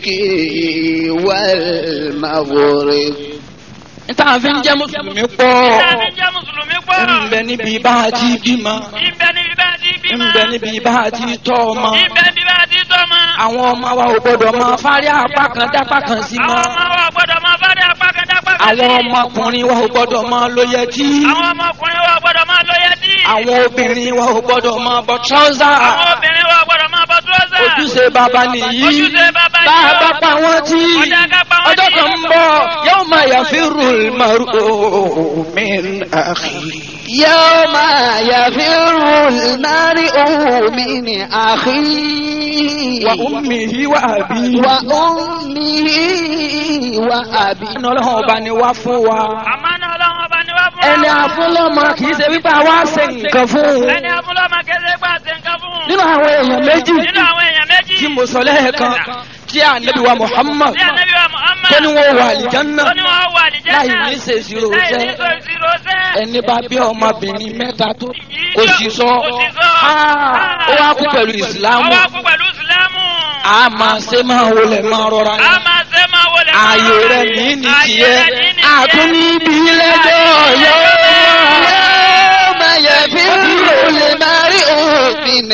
والمغرب níta fi ń jẹ́ mùsùlùmí pọ̀ Ìdáni jẹ́ mùsùlùmí pọ̀. ń bẹ níbi bá a ti bímọ Ìbẹ̀ níbi bá ti ń bímọ. bẹ níbi bá a ti tọ́ ọmọ Ìbẹ̀ níbi bá ti tọ́mọ. àwọn ọmọ wa ò gbọdọ̀ máa fárí apá kan dápá kan sí Àwọn mọ́ ọmọ wa gbọ́dọ̀ máa bá dé apá kan dápá kan àwọn sí. ọmọkùnrin wa ò gbọdọ̀ máa lo yẹtí Àwọn ọmọkùnrin wa gbọ́dọ̀ máa lọ yẹtí. àwọn obìnrin wa ò gbọdọ̀ máa bọ trọ́sà Àwọn obìnrin wa gbọ́dọ̀ máa bọ́ túrọ́sà. ojúṣe bàbá nìyí Ojúṣe bàbá bá yìí a o. bá pa wọ́n tí Ọjà ká pa wọ́n ọjọ́ tí. kan ń bọ̀ yawma yafirru al-mar'u min akhihi. يوم يفر المرء من أخيه wa ummihi wa abihi. وأمه وأبيه ẹni ọlọ́run ọba ni wá fún wa. Àmọ́ náà ọlọ́run ọba ni wá fún wa. ẹni àfúnlọ́mọ kì í ṣe wípé àwa ṣe nǹkan fún un. Ẹni afúnlọ́mọ kẹsẹ̀ gbà ṣe nǹkan fún un. nínú àwọn èèyàn méjì Nínú àwọn èèyàn méjì. tí mo sọ lẹ́ẹ̀kan tí ànábì wa Muhammad Tí ànábì wa Muhammad. tó ní wọn wà àlìjánná Tó ní wọ́n wà àlìjẹ́nà. láì ní ṣe ìṣirò Láì ní iṣẹ́ ṣe ìṣirò iṣẹ́. ẹni bá bí ọmọbìnrin mẹ́ta tó Yìí kò tí sì sọ kò sì sọ. Ah, ó wá kú pẹ̀lú ìsìlámù Ó wá kú pẹ̀lú ìsìlámù. a máa ṣe máa wọlé máa rọra A máa ṣe máa wọlé. máa ààyè rọra rẹ ní. ní ní Ààyè tiẹ̀ rẹ ní ní tiẹ̀. àtún ní ibi lẹ́jọ́ yọ. يوم يفر المرء من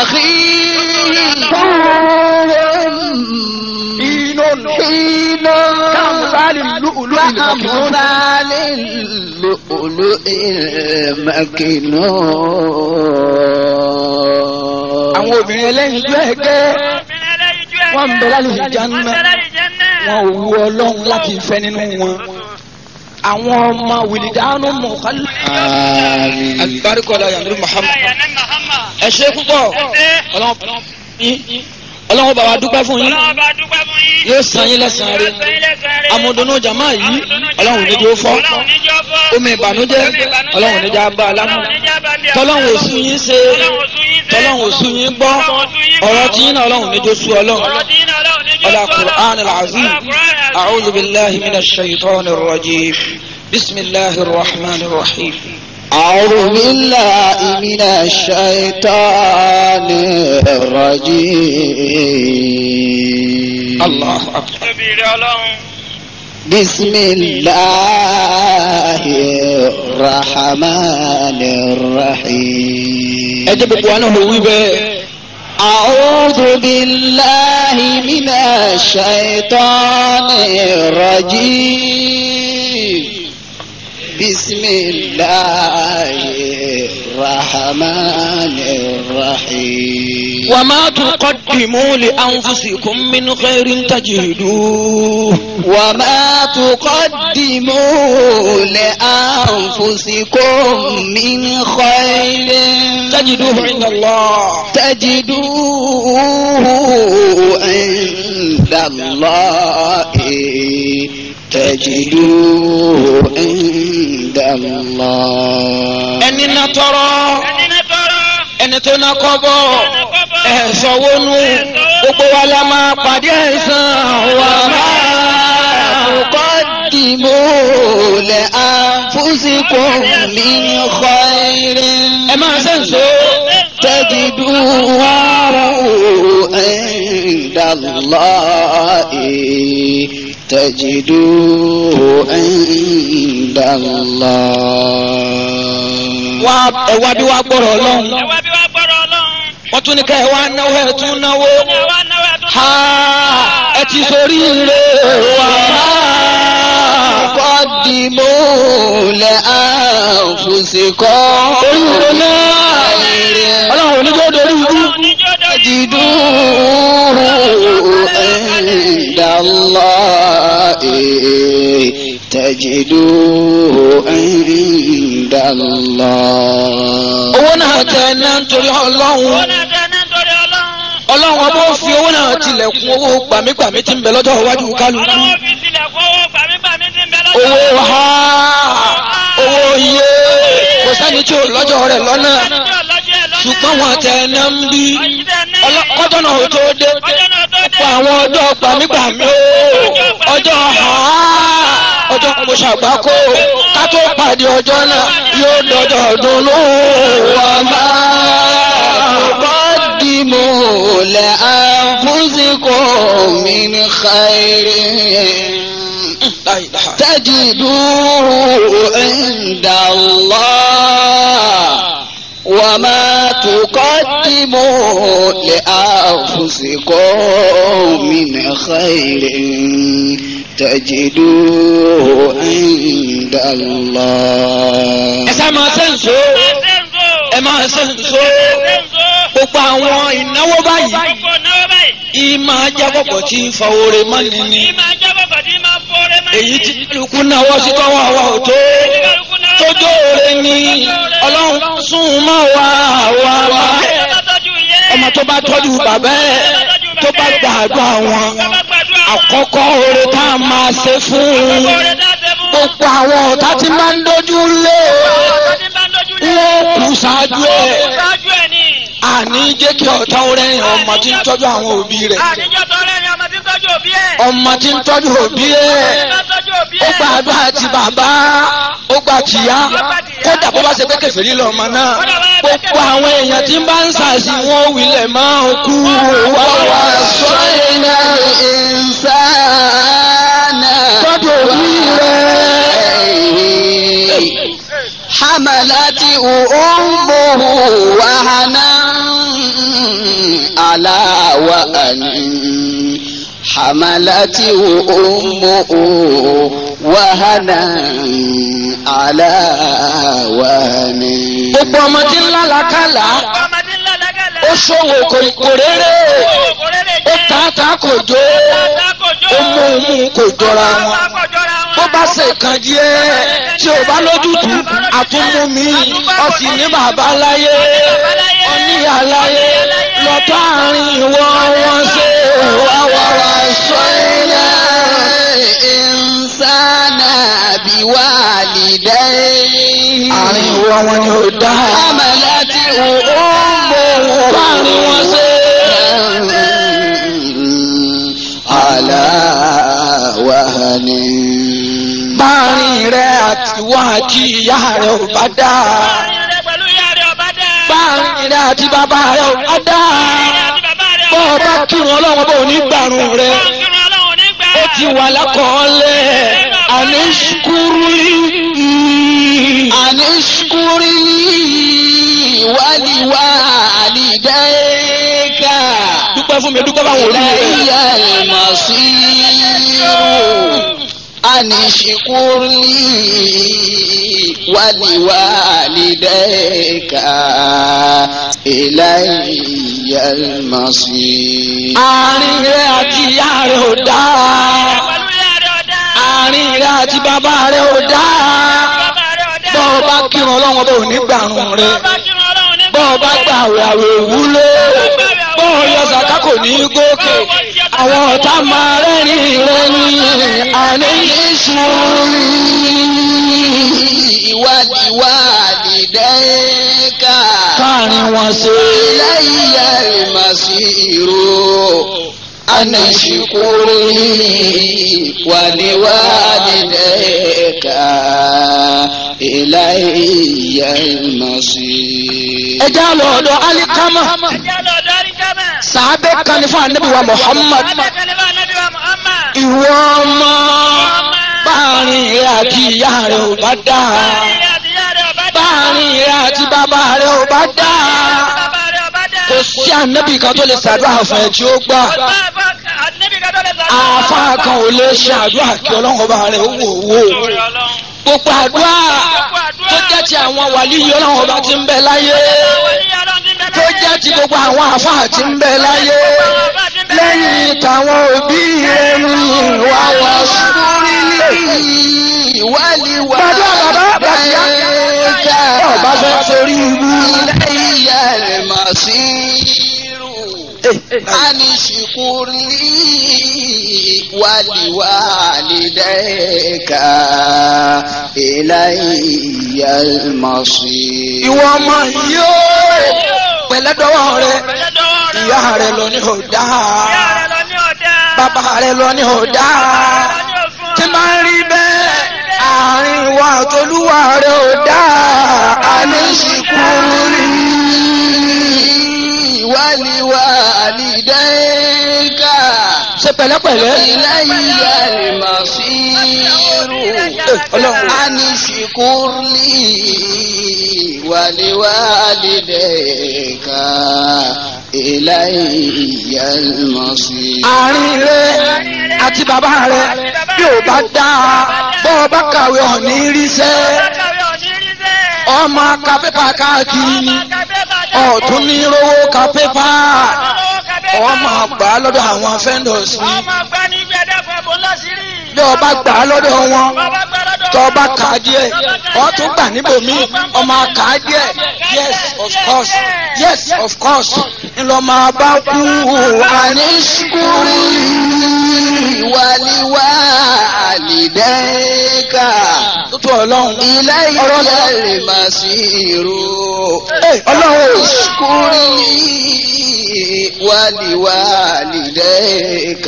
أخيه حين كأمثال اللؤلؤ المكنون كأمثال اللؤلؤ المكنون àwọn obìnrin ẹlẹ́yinjú ẹ̀gẹ́ Obìnrin ẹlẹ́yinjú ẹ̀gẹ́. wọ́n ń bẹ lálẹ́ ìjánná Wọ́n ń bẹ lálẹ́ ìjánná. wọn ò wu ọlọ́run láti fẹ́ nínú wọn. àwọn ọmọ wìlìdánù mọ̀kálí. آمين alibarikola yanuru muhammad. Ẹ̀yà ní Muhammad. ẹ ṣe púpọ̀ Ẹ ṣé. ọlọ́run yín ọlọ́run bá wa dúpẹ́ fún yín Ọlọ́run bá dúpẹ́ fún yín. yóò san yín lẹ́sàn-án rẹ̀ Yóò san yín lẹ́san rẹ̀. amúdùnú jàmá yìí ọlọ́run níjó fọ́ Ọlọ́run níjó fọ́. omi ìbànújẹ́ ọlọ́run níjà bá a lámú Ọlọ́run níjà bá bí a- tọ́lọ́run òsú yín ṣe Ọlọ́run òsú yín ṣe. tọ́lọ́run òsú yín gbọ́ ọ̀rọ̀ tí yín náà ọlọ́run níjó sú ọlọ́run Ọ̀rọ̀ tí yín náà Ọlọ́run níjó ọlá fọ́ Ọlọ́run. qur'an al-azim Ọlá Qur'an al-azim. a'udhu billahi minash shaitanir rajim bismillahir rahmanir rahim. أعوذ بالله من الشيطان الرجيم allah akbar. Tóbi rẹ̀ Ọlọ́run. بسم الله الرحمن الرحيم ẹ jẹ́ gbogbo wa náà wí bẹ́ẹ̀. أعوذ بالله من الشيطان الرجيم بسم الله الرحمن الرحيم وما تقدموا لأنفسكم من خير تجدوه وما تقدموا لأنفسكم من خير تجدوه عند الله تجدوه عند الله تجدوه عند الله ẹni na tọrọ ẹni náà tọrọ. ẹni tó na kọ́bọ̀ ẹ̀sọ́ wónú gbogbo wa la máa pàdé ẹ̀sán wa تقدموا لأنفسكم من خير ẹ máa sẹ́ǹsó تجدوه عند الله تجدوه عند الله wá ẹ̀wá bí wá gbọ́rọ̀ ọlọ́run ẹ wá bí wá gbọ́dọ̀ ọlọ́run. wọ́n tún ní ká ẹ wá náwó ẹ̀ tún náwó ẹ wá náwó ẹ tó ha ẹ ti sórí ire wa قدموا لأنفسكم oríire náà ọlọ́run oníjó dorí ibú níjó dórí. تجدوه عند الله تجدوه عند الله owó náà tẹ ẹ náà nítorí owó ọlọ́run náà tẹ ní nítorí ọlọ́run. ọlọ́run ọba ó fi owó náà tilẹ̀kùn owó gbàmígbàmí tí ń bẹ lọ́jọ́ iwájú kálukú ọlọ́wọ́ fi sílẹ̀ kó owó gbàmígbàmí ti ń bẹ lọ́dọ̀. owó ha owó iye kò sẹ́ni tí ò lọ́jọ́ rẹ̀ lọ́nà Ẹni tí ò lọ́jọ́ ẹ̀ lọ́nà. ṣùgbọ́n wọn tẹ ẹ náà ń bí Ọ̀yìn tẹ ní. ọjọ́ náà ò tó dé Ọjọ́ náà tó dé. fún àwọn ọjọ́ gbàmígbàmí o ọjọ́ ha ọjọ́ mo ṣàgbákò ká tó pàdé ọjọ́ náà yóò dọjọ́ ọdún lóhùn قدموا لأنفسكم من خير تجدوه عند الله وما تقدموا لأنفسكم من خير تجدوه عند الله ẹ sá máa sẹ́ǹsó ẹ máa sẹ́ǹsó gbogbo àwọn ìnáwó báyìí Gbogbo náwó báyìí. ìmọ̀ ajábọ̀pọ̀ tí ń fa oore mọ́ni ni Ní máa jábọ̀ kọ̀dí máa fọ́ọ́rẹ́ máa èyí tí kálukú náwó sí tọ́wọ́ àwa ò tó tójó oore ni ọlọ́run sún mọ́ wa wa wa ọmọ tó bá tọ́jú bàbá ẹ̀ tó bá gbàdúrà wọn àkọ́kọ́ oore tá a máa ṣe fún un gbogbo àwọn ọ̀tá tí máa ń dojú lé wọn kù ṣáájú ẹ̀ àní jẹ́ kí ọ̀tá oore yẹn ọmọ tí ń tọ́jú àwọn òbí rẹ̀ Àníjọ́ tọrẹ ni ọmọ tí ń tọ́jú òbí ẹ̀. ọmọ tí ń tọ́jú òbí ẹ̀ tọ́jú òbí ó ẹ̀. gba àdúrà ti bàbá ó gba tìyá kódà bó bá ṣe pé kèfèrí lọ́mọ náà gbogbo àwọn èèyàn tí ń bá ń ṣàṣì wọn ò wílẹ̀ máa ń kú wá wá sọ ووصينا الإنسان tọ́jú òbí rẹ̀ حملته أمه وهنا على وهن حملته أمه وهنا على وهن gbogbo ọmọ tí ń lálàkàlà Ọmọdé ńlá lágàlẹ̀. ó ṣòwò kò kò réré Kò rere ó jẹ́. tààtà kò jó ó mú un mú un kò jọra wọn bó bá ṣe kan díẹ̀ tí ò bá lójútùú àtúmú mi ó sì ní bàbá láyé ó ní àláyé lọ́tọ́ àárín ìwọ wọn ṣe wá wá wá sọ ووصينا الإنسان بوالديه àárín ìwọ wọn ni ó dá حملته láàrin wọn ṣe على وهن báàrin rẹ àti wọn àti ìyá rẹ ò bá dá báàrin rẹ àti bàbá rẹ ò bá dá bọ́ ọ bá kírun ọlọ́run bó ní gbàrún rẹ ó ti wà lákọọ́lẹ̀ àníṣkúrú أن اشكر لي ولوالديك dúpẹ́ fún mi dúpẹ́ báwọn òbí rẹ إلي المصير أن اشكر لي ولوالديك إلي المصير àárín rẹ àti ìyá rẹ ò dáa pẹ̀lú ìyá rẹ̀ ọ̀dá. àárín rẹ àti bàbá rẹ ò dáa bàbá rẹ̀ ọ̀dá. bọ́ ọ bá kírun ọlọ́run bò ní gbàrún rẹ bá kírun ọlọ́run ní bọ́ ọ bá gbà àwẹ̀ àwẹ̀ wúlò bọ́ ọ yọ sàká kò ní gòkè àwọn ọ̀tá máa rẹ́rìn rẹ ní àní ولوالديك káàrin wọn ṣe إلي المصير أن اشكر لي ولوالديك إلي المصير ẹjá lọ ọ̀dọ̀ alikama ẹjẹ́ lọ darí kámẹ́. sàábẹ́ kan ní fún anabi wa muhammad Adékẹ́lẹ́ bá Nábì wa Muhammad. ìwọ ọmọ báàrin rẹ àti ìyá rẹ ò bá dáa Báàrin rẹ̀ àti ìyá rẹ̀ ọ̀bá dá. báàrin rẹ àti bàbá rẹ ò bá dáa Bàbá rẹ̀ ọ̀bá dá. kò sí anabi kan tó lè ṣàdúrà fún ẹ tí ó gbà Ọ̀tá àbá Ànábì kan tó lè sọ. àáfà kan ò lè ṣe àdúrà kí ọlọ́run ọba rẹ ó wò wò Lórí Ọlọ́run. gbogbo àdúrà tó jẹ́ ti àwọn wàlíyí ọlọ́run ọba tí ń bẹ láyé Àwọn ilé Ọlọ́run ti ń bẹ tó láyé. jẹ́ ti gbogbo àwọn àáfà tí ń bẹ láyé lẹ́yìn tàwọn òbí rẹ ní ìwà wọn sórí lè. Gbàdúrà bàbá bàbá ọba fẹ́ torí ibú. إلي المصير أن اشكر لي ولوالديك إلي المصير Ìwọ ọmọ yìí ó pẹ̀lẹ́dọ́wọ́ rẹ Pẹ̀lẹ́ dọwọ́ rẹ̀. ìyá rẹ lọ ní ọ̀dá Ìyá rẹ̀ lọ ní ọ̀dá. bàbá rẹ lọ ní ọ̀dá Bàbá rẹ̀ lọ ní òfin. tí máa ń rí bẹ́ẹ̀ àárín ìwà àtolúwa rẹ ọ̀dá àníṣìkúrú ولوالديك ṣe pẹ̀lẹ́pẹ̀lẹ́ إلي المصير Ọlọ́run. أن اشكر لي ولوالديك إلي المصير àárín rẹ àti bàbá rẹ bí ò bá dáa bọ́ ọ bá kàwé ọ̀ní ríṣẹ́ Bákàwé òní rí sẹ́. ọmọ ka pépà káàkiri ni Ọmọ ka pépà dá. ọ̀tún ní rówó ka pépà Ọlọ́wọ́ ka pépà. ọmọ gbà á lọ́dọ̀ àwọn vendors ni Ọmọ gbá ní gbẹdẹ́fọ̀ bó lọ́sírí. bí ọba gbà á lọ́dọ̀ wọn Bàbá gbá lọ́dọ̀ tó wọn. ọba kà á díẹ̀ ọ tún gbà níbòmí ọmọ kà á díẹ̀ yes of course yes of course ńlọ máa bá kú أن اشكر لي ولوالديك tó tó ọlọ́run إلي المصير ọlọ́run ò اشكر لي ولوالديك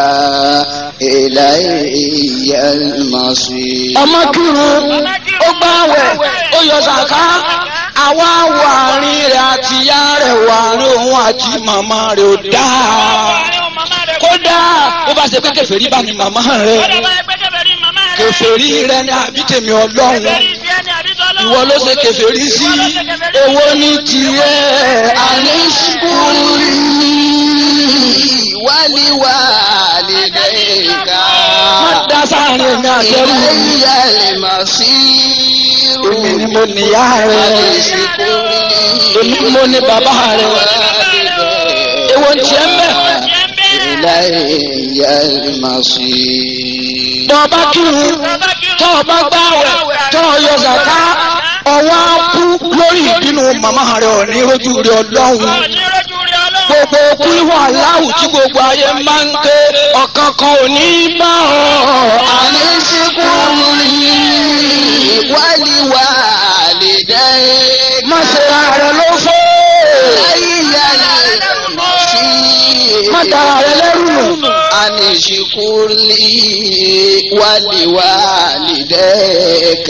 إلي المصير ọmọ kírun ó gbààwẹ̀ ó yọ sàká àwa wà àárín rẹ̀ àti ìyá rẹ̀ wà àárín òun àti màmá rẹ̀ ò dáa kódà ó bá ṣe pé kèfèrí bá ní màmá rẹ̀ kèfèrí rẹ̀ ní àbí tèmi ọlọ́run ìwọ ló ṣe kèfèrí sí èwo ní tiẹ̀ àní اشكر لي ولوالديك má dá sáàrin èmi àtẹrù إلي المصير èmi ni mo níyà rẹ̀ èmi mo ní bàbá rẹ̀ èwo ń tiẹ̀ mbẹ́. إلي المصير tọ́ọ̀bá kírun tọ́ọ̀bá gbáwẹ̀ tọ́ọ̀yọ zàká ọwọ́ á kú lórí ìbínú màmá rẹ̀ ò ní rojú rẹ̀ ọlọ́run gbogbo kú ìwọ̀n aláwù tí gbogbo ayé máa ń ké ọ̀kan kan ò ní bá ọ. أن اشكر لي ولوالديك má ṣe ara rẹ̀ ló fọ́ إلي المصير má dára rẹ̀ lẹ́rù أن اشكر لي ولوالديك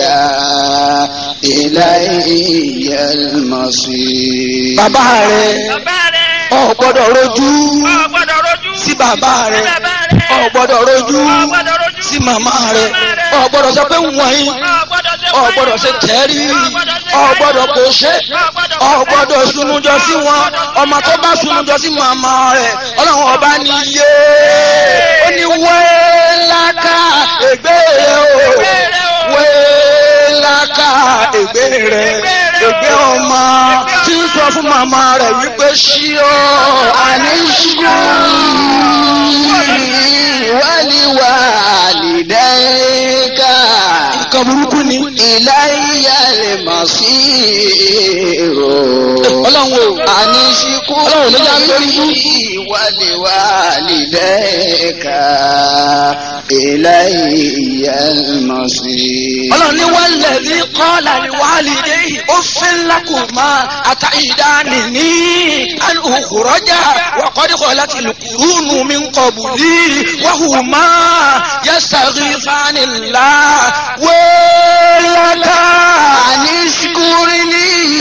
إلي المصير bàbá rẹ̀ ò gbọ́dọ̀ rojú sí bàbá rẹ̀ ò gbọ́dọ̀ rojú sí màmá rẹ̀ ò gbọ́dọ̀ sọ pé wọ̀nyí ọ̀gbọ́dọ̀ ṣe tẹ́rí ọ̀gbọ́dọ̀ kò ṣe ọ̀gbọ́dọ̀ sunujọ sí wọn ọmọ tó bá sunujọ sí màmá rẹ̀ ọlọ́run ọba ní yé ó ní wẹ́ẹ́láká ègbé rẹ̀ o wẹ́ẹ́láká ègbé rẹ̀ ègbé ọmọ tí ń sọ fún màmá rẹ̀ wípé ṣí ọ àní ṣí ọ. ولوالديك nǹkan burúkú ni. إلي المصير ọlọ́run o. أن اشكر Ọlọ́run ló já lórí ibú. لي ولوالديك إلي المصير ọlọ́run ní wọ́n lẹ̀ ní kọ́ọ̀lá ní wàhálìdé ó fẹ́ ńlá kò máa àtàìdáni ní alùkùrọ́jà wàkọ́díkọ̀ láti lùkùrúnù mi ń kọ̀bù ní wàhù máa yẹ́sàrí fanilá wẹ́ẹ́lẹ́ká. أن اشكر لي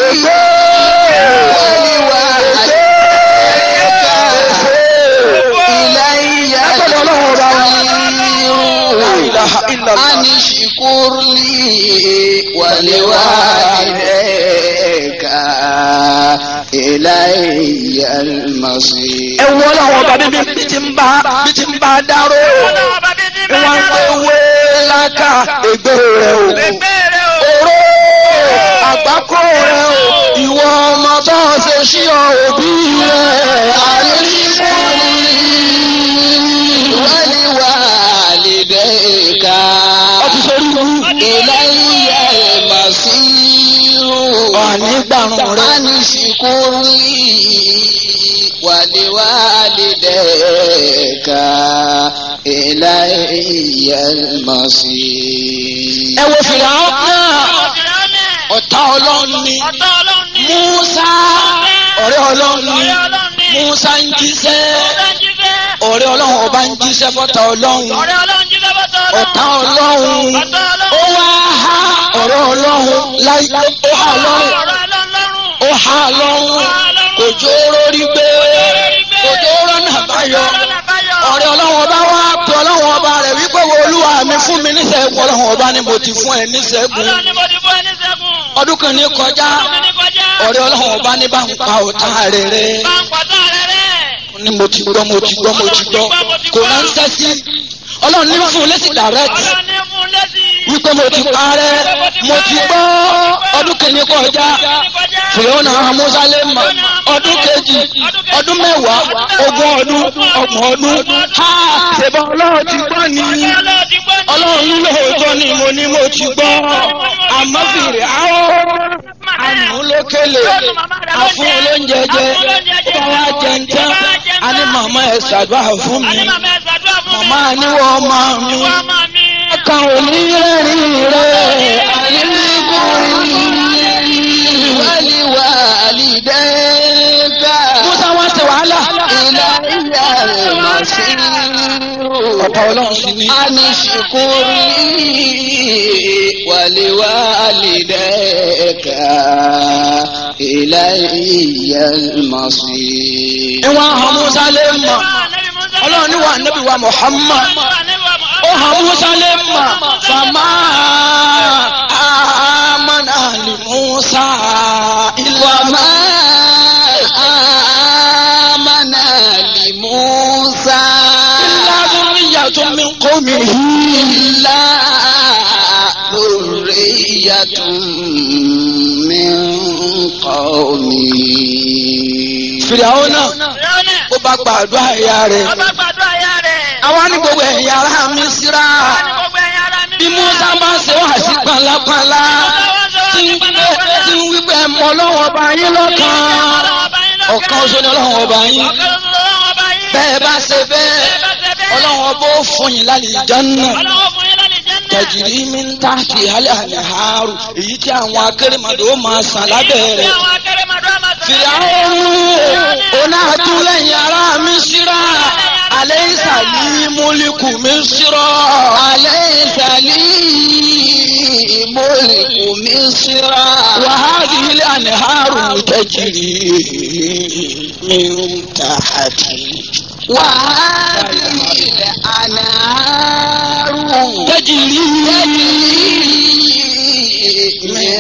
إلي Ẹgbẹ́ni ọlọ́run ọba wa. La ilaha illallah. أن اشكر لي ولوالديك إلي المصير ẹ wọ ọlọ́run ọba bíbí bí ti ń bá bí ti ń bá dárò Ọlọ́run bá bí ti bá wọ́n dárò. pé wẹ́ẹ́lẹ́ká ègbé rẹ̀ o. Bẹ́ẹ̀rẹ̀ o. Oró àgbákò rẹ̀ o, ìwọ ọmọ tó ṣe sí ọ òbí rẹ̀. ولوالديك Ọtí sórí wú. إلي المصير Ọ̀ní gbàrún rẹ̀. أن اشكر لي ولوالديك إلي المصير Ẹ wo fìlà ọ́ náà. Ọ̀dìrẹ́lẹ̀. Ọ̀tá ọlọ́run ni. Ọ̀tá ọlọ́run ni. Músá ọ̀rẹ́ ọlọ́run ni. Ọ̀rẹ́ ọlọ́run ni. Músá ń jíṣẹ́. Ọ̀rẹ́ jíṣẹ́. Ọ̀rẹ́ ọlọ́run ọba ń jíṣẹ́ fọ́tà ọlọ́run. Ọ̀rẹ́ ọlọ́run jíṣẹ́ bọ́tọ̀ ọlọ́run. Ọ̀tá ọlọ́run. Ọ̀tá Ó ọlọ́run. wá há ọ̀rẹ́ ọlọ́run láì ó há lọ́rùn. Ọ̀rọ̀ ọlọ́run lọ́rùn. ó há lọ́rùn kò jó rórí gbé kò jó rọ́nà báyọ̀ ọ̀rẹ́ ọlọ́run ọba wá pé ọlọ́run ọba rẹ̀ wípé wo olúwa mi fún mi níṣẹ́gun ọlọ́run ọba ni mo ti fún ẹ níṣẹ́gun Ọlọ́run ni mo ti fún ẹni sẹ́gun. ọdún kan ní kọjá Ọdún ní kọjá. ọ̀rẹ́ ọlọ́run ọba ní bá ń pa ọ̀tá rere Bá ń pàtó rẹ̀ rẹ̀. ni mo ti gbọ́ mo ti gbọ́ mo ti gbọ́ kò ránṣẹ́ sí ọlọ́run ní fún un létí direct Ọlọ́run ní fún lẹ́sìn. wípé mo ti parẹ́ mo ti gbọ́ ọdún kìíní kọjá fìlọ́nà amúsálẹ̀ mọ̀ ọdún kejì ọdún mẹ́wàá ogún ọdún ọgbọ̀n ọdún ha ṣèbọn ọlọ́run ti gbọ́ ni ọlọ́run ní lóòótọ́ ni mo ní mo ti gbọ́ àmọ́ fìrì àwọn àmú lókèlè àfún olóúnjẹ jẹ ó bá wá jẹun tán a ní màmá ẹ̀ ṣàdúrà fún mi màmá níwọ̀ ọmọ mi kan ò ní rẹ́rìn rẹ̀ ولوالديك musa wá ṣe wàhálà إلي المصير ọ̀pá ọlọ́run sì ní. أن اشكر لي ولوالديك إلي المصير ìwọ̀n àwọn musa lè mọ̀ ọlọ́run ní wà níbi wa muhammad ó hàn musa lè mọ̀ fama amana li musa ilà وما آمن لموسى ilà dhurriyyatun min qawmihi إلا ذرية من قومه fìyàwó náà ó bá gbàdúrà ìyá rẹ̀ Ọba gbàdúrà ya rẹ̀. àwa ní gbogbo ẹ̀yà ara mi síra Àwọn ní gbogbo ẹ̀yin ará mi bí musa bá ṣe wá sí pàlàpàlà tí ń wípé tí ń wípé mọ ọlọ́run ọba yín lọ́kàn ọ̀kan oṣù ni ọlọ́run ọba yín bẹ́ẹ̀ bá ṣe bẹ́ẹ̀ ọlọ́run ọba ó fún yín lálẹ́ ìjánná tẹ̀jìrì mi ń ta kì í hálẹ̀ àlẹ́ àárò èyí tí àwọn akérèmọdò ó máa sàn lábẹ́ rẹ̀ fìyàwó ọ̀nà àtúlẹ̀yìn ara mi síra alẹ́ ìsàlẹ̀ múlíkù mi síra أليس لي ملك مصر وهذه الأنهار تجري من تحتي وهذه الأنهار تجري تجري من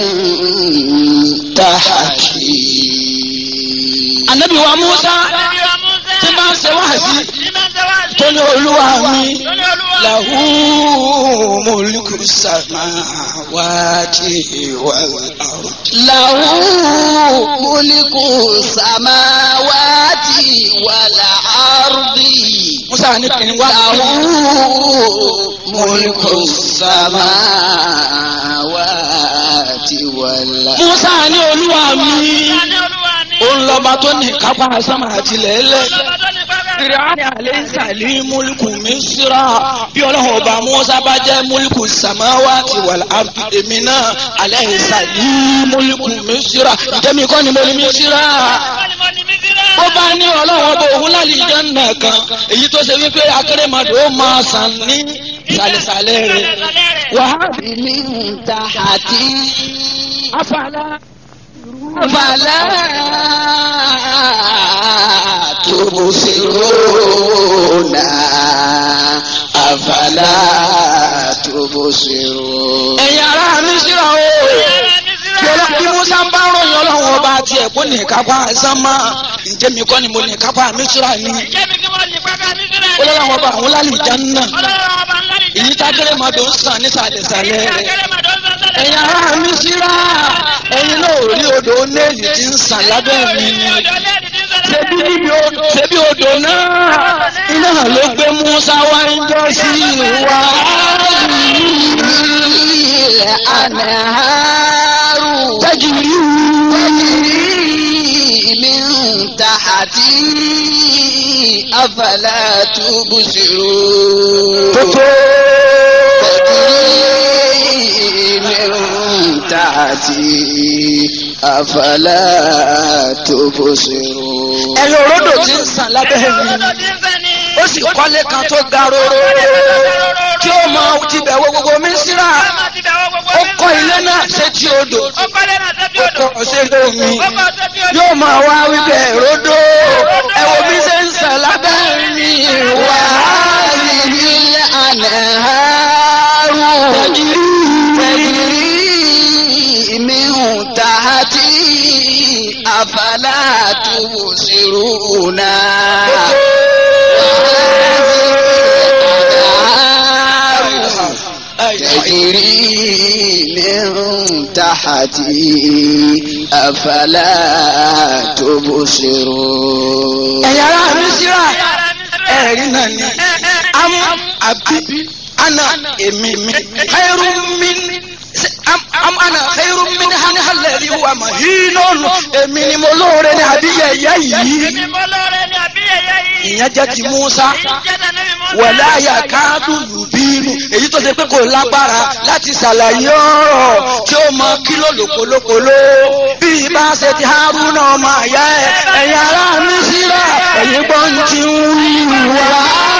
تحتي anabi wa musa Ànábì wa Mùsá. tí bá ń ṣe wáàsí Tí máa ń ṣe wáàsí. tó ní olúwa mi Tó ní Olúwa. lahu mulku samawati wal ard. له ملك السماوات والأرض musa ní kí n wá له ملك السماوات والأرض musa ní olúwa mi Musa ní Olúwa ní. òun lọ́ba tó ní kápá sámà àti lẹ́lẹ́. Ọlọ́ba tó ní pẹ́pẹ́. Fìrìhánì àlẹ́sàlí múlùkù Mísírà bí ọlọ́run ọba Mùsá bá jẹ́ múlùkù Sàmáwátì wal ardi èmi náà àlẹ́sàlí múlùkù Mísírà ǹjẹ́ mi kọ́ ni mo ní Mísírà? Wọ́n ní mo ní Mísírà. Ó bá ní ọlọ́run ọba òun lálẹ́ ìjọ́nà kan èyí tó ṣe wípé akérèmọdò ó máa sàn ní ìsàlẹ̀sàlẹ̀ rẹ̀. Wàhálì من تحتي afàlà فلا تبصرون أفلا تبصرون ẹ̀yin ará Mísírà o. Bí ọlọ́- bí Musa ń bá ròyìn ọlọ́run ọba tiẹ̀ kó ní kápá sánmà ǹjẹ́ mi kọ́ ni mo ní kápá Mísírà ni. Jẹ́ mi kí wọ́n ní pẹ́pẹ́ Mísírà ní. ọlọ́run ọba àwọn lálẹ́ ìjánná Ọlọ́run ọba ńlá ní. èyí tágẹ́rẹ́ máa dùn sàn nísàlẹ̀sàlẹ̀ rẹ̀. Akẹ́rẹ́ màdó ń sọ́sọ́lẹ̀. ẹ̀yin ará Mísírà ẹ̀yin náà ò rí odò onéèlì tí ń sàn lábẹ́ mi ni. ṣebí níbi odò ṣebí odò náà iná ló gbé Musa wá ń jọ sí wa. الأنهار tajiri تجري من تحتي أفلا تبصرون tótó. تجري من تحتي أفلا تبصرون ẹ̀yin òródò tí ń sàn lábẹ́ mi. ó sì kọ́lé kan tó ga róró tí ó mọ tibẹ̀ wo gbogbo Mísírà ó kọ́ ilé náà sétí odò ó kọ́ sétí omi yóò máa wá wípé ròdò ẹ wo bí ṣe ń sàn lábẹ́ mi wá. وهذه الأنهار تجري من تحتي أفلا تبصرون تجري من تحتي أفلا تبصرون ẹ̀yin ará Mísírà ẹ̀rí náà ni am àbí ana èmi mi khairu min am am ana khairu min hani halẹ̀rí wa mahinun èmi ni mo lóore ní àbí yẹ̀yẹ́ yìí ìyẹn jẹ́ ti Musa wẹ̀lẹ́ àyà káàdù lùbínú èyí tó ṣe pé kò lágbára láti ṣàlàyé ọ̀rọ̀ tí ó mọ kílò lòpolópoló bí ibà ṣe ti Haruna ọmọ àyà ẹ̀ ẹ̀yin ará Mísírà ẹ̀yin gbọ́n ti ń wí wá.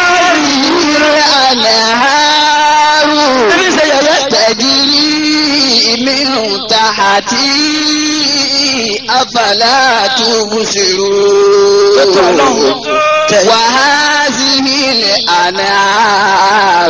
الأنهار Ebi ṣe yẹ̀yẹ́ تجري من تحتي أفلا تبصرون وهذه الأنهار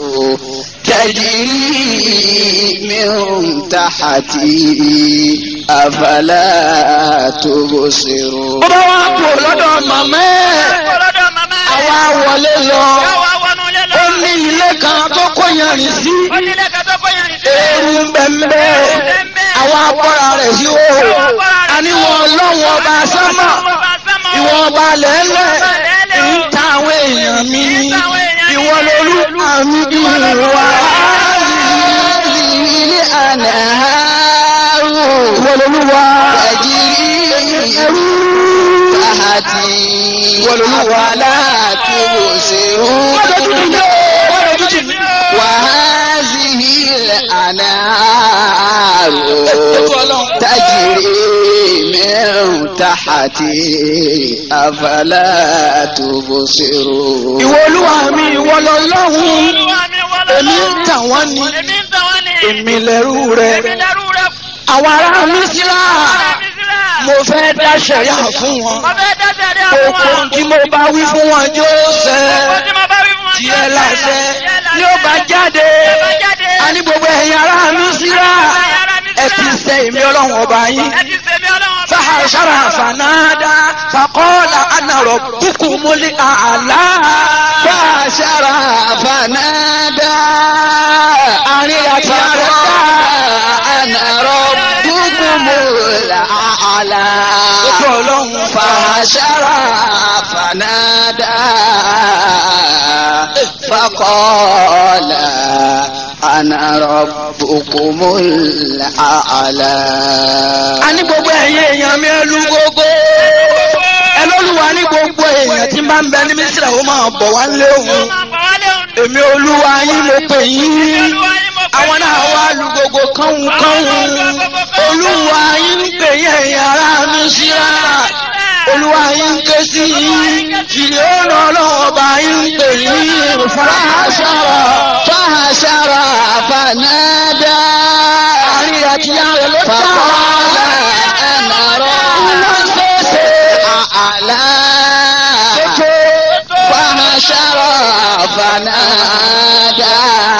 تجري من تحتي أفلا تبصرون Ó bá wá kú lọ́dọ̀ màmá ẹ̀ àwa wọlé lọ ó ní ilé kan tó kó yanrìn sí eérú bẹ́ńbẹ́ àwa akọ́ra rẹ̀ sí o àníwọ̀n ọlọ́run ọba sánmà ìwọ̀n ọba lẹ́lẹ̀ ń ta àwọn èèyàn mi ní ìwọ lolú àmì ìwà هذه الأنهار ìwọ lolú wa تجري تحتي أفلا تبصرون وهذه الأنهار تجري من تحتي أفلا تبصرون ìwọ olúwa mi ìwọ lọ́lọ́run èmi ń tà wọ́n ni èmi lẹ́rú rẹ̀ àwọn ará Mísírà mo fẹ́ dá ṣẹ̀yà fún wọn gbogbo ohun tí mo bá wí fún wọn yóò ṣẹ tiẹ̀ láṣẹ yóò bá jáde a ní gbogbo ẹ̀yin ará Mísírà ẹ ti sẹ èmi ọlọ́run ọba yín. ẹ ti sèmi ọlọ́run ọba. fahashara fanada fakọ́lá anarọ̀ bukumuli àlá. فحشر فنادى àárín àti àrẹ dá. أنا ربكم الأعلى ojú ọlọ́run fa. فحشر فنادى فقال أنا ربكم الأعلى a ní gbogbo ẹ̀yin èèyàn mi ẹlú gbogbo. ẹlọ́lùwà ní gbogbo èèyàn tí máa ń bẹ ní mísírà ó máa bọ̀ wá lé Ó òun. máa bọ̀ wálé òun. èmi olúwa yín mo pè yín. Olúwa yín mo pè àwọn yín. náà wá lu gbogbo kánwù kánwù. olúwa yín ń pè yín ẹ̀yin ará mísírà. olúwa yín ń ké sí yín. fìlíọ̀nù ọlọ́wọ́ bá yín ń pè yín. فحشر فحشر فنادى àárín àti àrẹ ló dá. فقال أنا ربكم الأعلى فحشر فنادى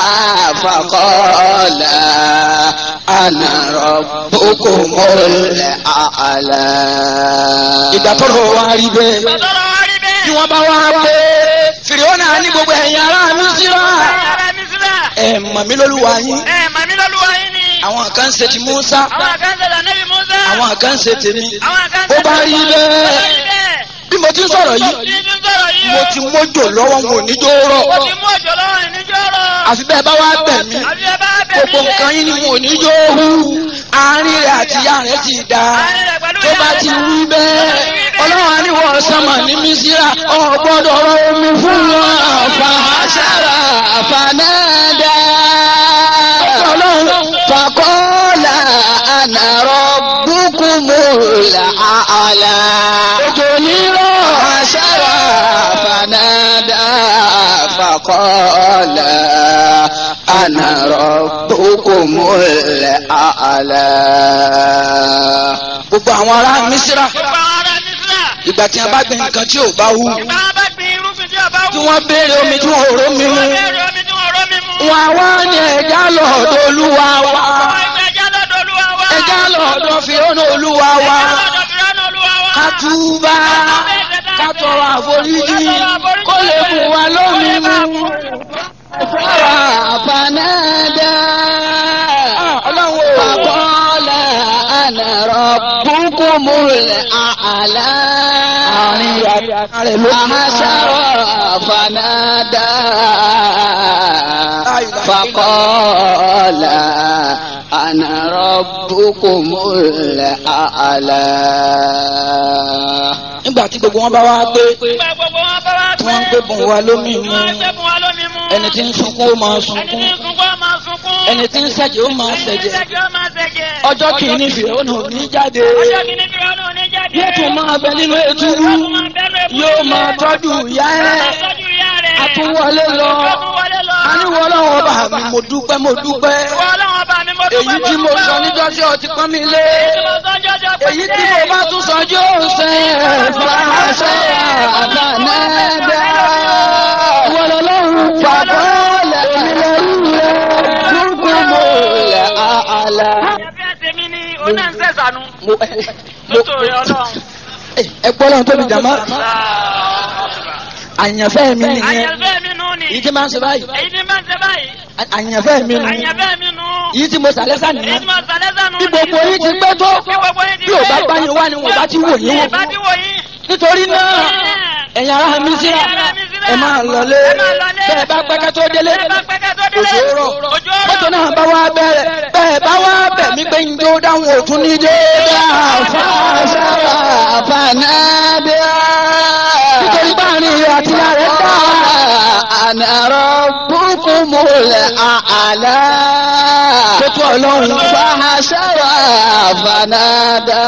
فقال أنا ربكم الأعلى ìgbà tó lọ wá rí bẹ́ẹ̀. Tọ́lọ́ wá rí bẹ́ẹ̀. tí wọ́n bá wá pé fìrìhónà ní gbogbo ẹ̀yin ará mísírà. Ará Mísírà. ẹ̀ mọ̀ mí lólúwa yín. Ẹ màmí lọ́lúwa yín ni. àwọn kan ń ṣe ti Musa. Àwọn kan ṣẹlẹ̀ Ànábì Mùsá. àwọn kan ń ṣe tèmi. Àwọn kan bó bá rí Ó bá rí bẹ́ẹ̀. bẹ́ẹ̀. bí mo ti ń sọ̀rọ̀ Bí yìí. ti ń sọ̀rọ̀ yìí o. mo ti mójò lọ́wọ́ mo ní jó rọ̀. Mo ti mú òjò lọ́wọ́ ìníjọ́ rọ̀. àfi bẹ́ẹ̀ bá wá bẹ̀ mí. Àbí ẹ bá bẹ̀ mí gbogbo lé. nǹkan yín ni mo ní jó hu. àárín rẹ̀ àti ìyá rẹ̀ ti da. Àárín rẹ̀ pẹ̀lú tó ìyá bá rẹ̀ ti dá. wí bẹ́ẹ̀. ọlọ́run á ní wọ́n sánmà ní mísírà. ọ̀ gbọ́dọ̀ rọ omi fún wọn. فحشر فنادى ọlọ́run فقال أنا ربكم الأعلى òjò nírọ̀. فحشر فنادى فقال أنا ربكم الأعلى gbogbo àwọn ará mísírà Gbogbo àwọn ará Mísírà. ìgbà tí a bá gbin nǹkan tí ò bá wù Ìgbà wọn bá gbin irúgbìn tí ọba wù. tí wọ́n béèrè omi tí wọ́n ò rómi mu Wọ́n béèrè omi tí wọ́n rọ́ mi mu. wọn àwa ní ẹja lọ́dọ̀ olúwa wa Àwọn ẹgbẹ́ ẹja lọ́dọ̀ Olúwa wa. ẹja lọ́dọ̀ fìrọ́nà olúwa wa Ẹja lọ́dọ̀ Fìránù Olúwa wa. ká túbà ká tọrọ àforíjì kó lè fún wa lómi mu. فنادى ọlọ́run ò فقال أنا ربكم الأعلى àárín rẹ̀ ló فحشر فنادى فقال أنا ربكم الأعلى nígbà tí gbogbo wọn bá wá pé Ìgbà gbogbo wọn bá wá tí wọ́n ń gbé bùn wa lómi mu Wọ́n ń gbé bùn wa lómi mu. ẹni tí ń sunkún ó máa Ẹni tí sunkún ń sunkún ó máa sunkún. ẹni tí ń ṣẹ̀jẹ̀ ó máa Ẹni tí ń ṣẹ̀jẹ̀ ṣẹ̀jẹ̀ ó máa ṣẹ̀jẹ̀. ọjọ́ kìíní fìrọ́nà ò ní jáde Ọjọ́ kìíní Fìránù ò ní jáde. yóò tún máa bẹ nínú ètùrú Yóò tún máa bẹ́nu èkúté. yóò máa tọ́jú ìyá Yóò ẹ̀ máa tọ́jú ìyá rẹ̀. àtúwọlé lọ Yóò tún wọlé lọ. àníwọ̀ ọlọ́run ọba mi mo dúpẹ́ mo dúpẹ́ Ìwọ Ọlọ́run ọba mi, mo dúpẹ́, èyí tí mo dúpẹ́ sọ o. níjọ́ tí ọtí pọ́n mi lé Èyí tí mo sọ jọjọ pé èyí tí mo bá tún sọ yóò ṣe fàṣẹ فنادى ìwọ lọ́lọ́run فقال أنا ربكم الأعلى Ẹbí ẹsẹ̀ mi ni oná ń sẹ̀sánú. mo Nítorí Ọlọ́run. ẹ gbọ́ lọ́run tóbi jàmá àyànfẹ́ mi nìyẹn Àyànfẹ́ mi nù ni. èyí tí máa ń ṣe báyìí Èyí tí máa ń ṣe báyìí. àyànfẹ́ mi nù Àyànfẹ́ mi nù. èyí tí mo sàlẹ̀ Èyí sànìyàn tí mo sàlẹ̀ sànù bí ni. gbogbo yín ti pẹ́ tó Bí gbogbo yín ti bí ò bá pẹ́. bá yín wá ni wọ́n bá ti wò yín wò Ìbá ti wò yín. nítorí náà ẹ̀yin ará mi síra Ẹ̀yin ará Mísírà. ẹ máa lọlé Ẹ máa lọlé. bẹ́ẹ̀ bá pẹ́kẹ́ tó délé Bẹ́ẹ̀ bá pẹ́kẹ́ tó délé. òjò rọ̀ Òjò rọ̀. mọ́tò náà bá wá bẹ̀rẹ̀ bẹ́ẹ̀ bá wá bẹ̀ mí pé njó dáhùn òtún ní déédéé àfáàṣà فنادى nítorí báàrin rẹ̀ àti ìyá rẹ̀ dá أنا ربكم الأعلى tótó ọlọ́run فحشر فنادى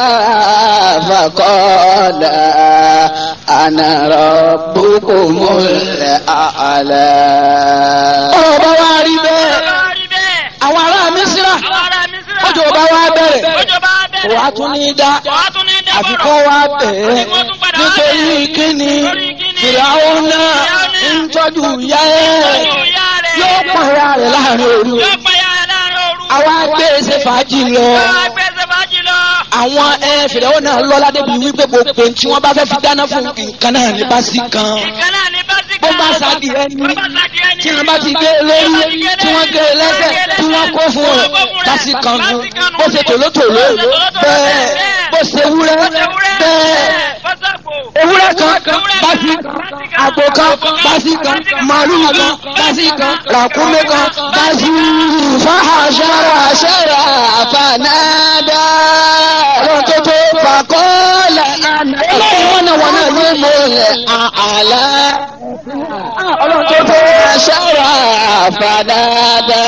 فقال أنا ربكم الأعلى ọ̀rọ̀ bá wá rí bẹ́ẹ̀ Ọlọ́run rí bẹ́ẹ̀. àwọn ará mísírà Àwọn ará Mísírà. òjò bá wá bẹ̀rẹ̀ Òjò bá bẹ̀rẹ̀. wàá tún ní dá Wàá tún ní dẹ́bọ̀rọ̀. àfikún wá bẹ̀ ẹ́ Àfikún tún padà wá nítorí bẹ̀. kíni Nítorí kíni? fìràwọ́ náà Fìràwọ́ náà ń tọ́jú ìyá ẹ̀ Tọ́jú ìyá rẹ̀. yóò pọ̀ ìyá rẹ̀ láàrin òru Yóò pa ìyá rẹ̀ láàrin òru. àwa gbé ṣe fàájì lọ Àwọn agbẹ́sẹ̀ fàájì lọ. àwọn ẹ fìdáwọ́ náà lọ́lá débi wípé gbogbo tí wọ́n bá fẹ́ fi dáná fún nǹkan náà ní bá sí kan Ìkan náà ní básíkà. bó bá sáàdì ẹni Bó bá sáàdì ẹni. tí wọ́n bá ti gbé lórí tí wọ́n gbé lẹ́sẹ̀ tí wọ́n kó fún rẹ̀ bá sí kan nu bó ṣe tòlótòló bẹ́ẹ̀ bó ṣe wúrẹ́ bẹ́ẹ̀ ewúrẹ́ kan basi àgbò kan basi kan màlúù kan basi kan ràkúnmí kan basi fàhàṣàrà فحشر فنادى ọlọ́run tó tó فقال ọlọ́run wọn náà wọn náà ló mọ الأعلى ọlọ́run tó tó فحشر فنادى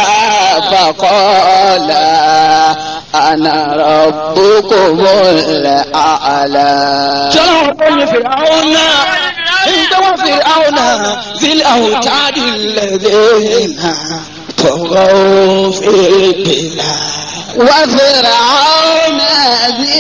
فقال أنا ربكم الأعلى sọlọ́run tó yin fèrè àwọn náà ìjọba fèrè àwọn náà fílẹ̀ àwòtáàdì lẹ́dẹ̀ẹ́nà tọ̀gọ́ fèrè bìlà. وفرعون ذي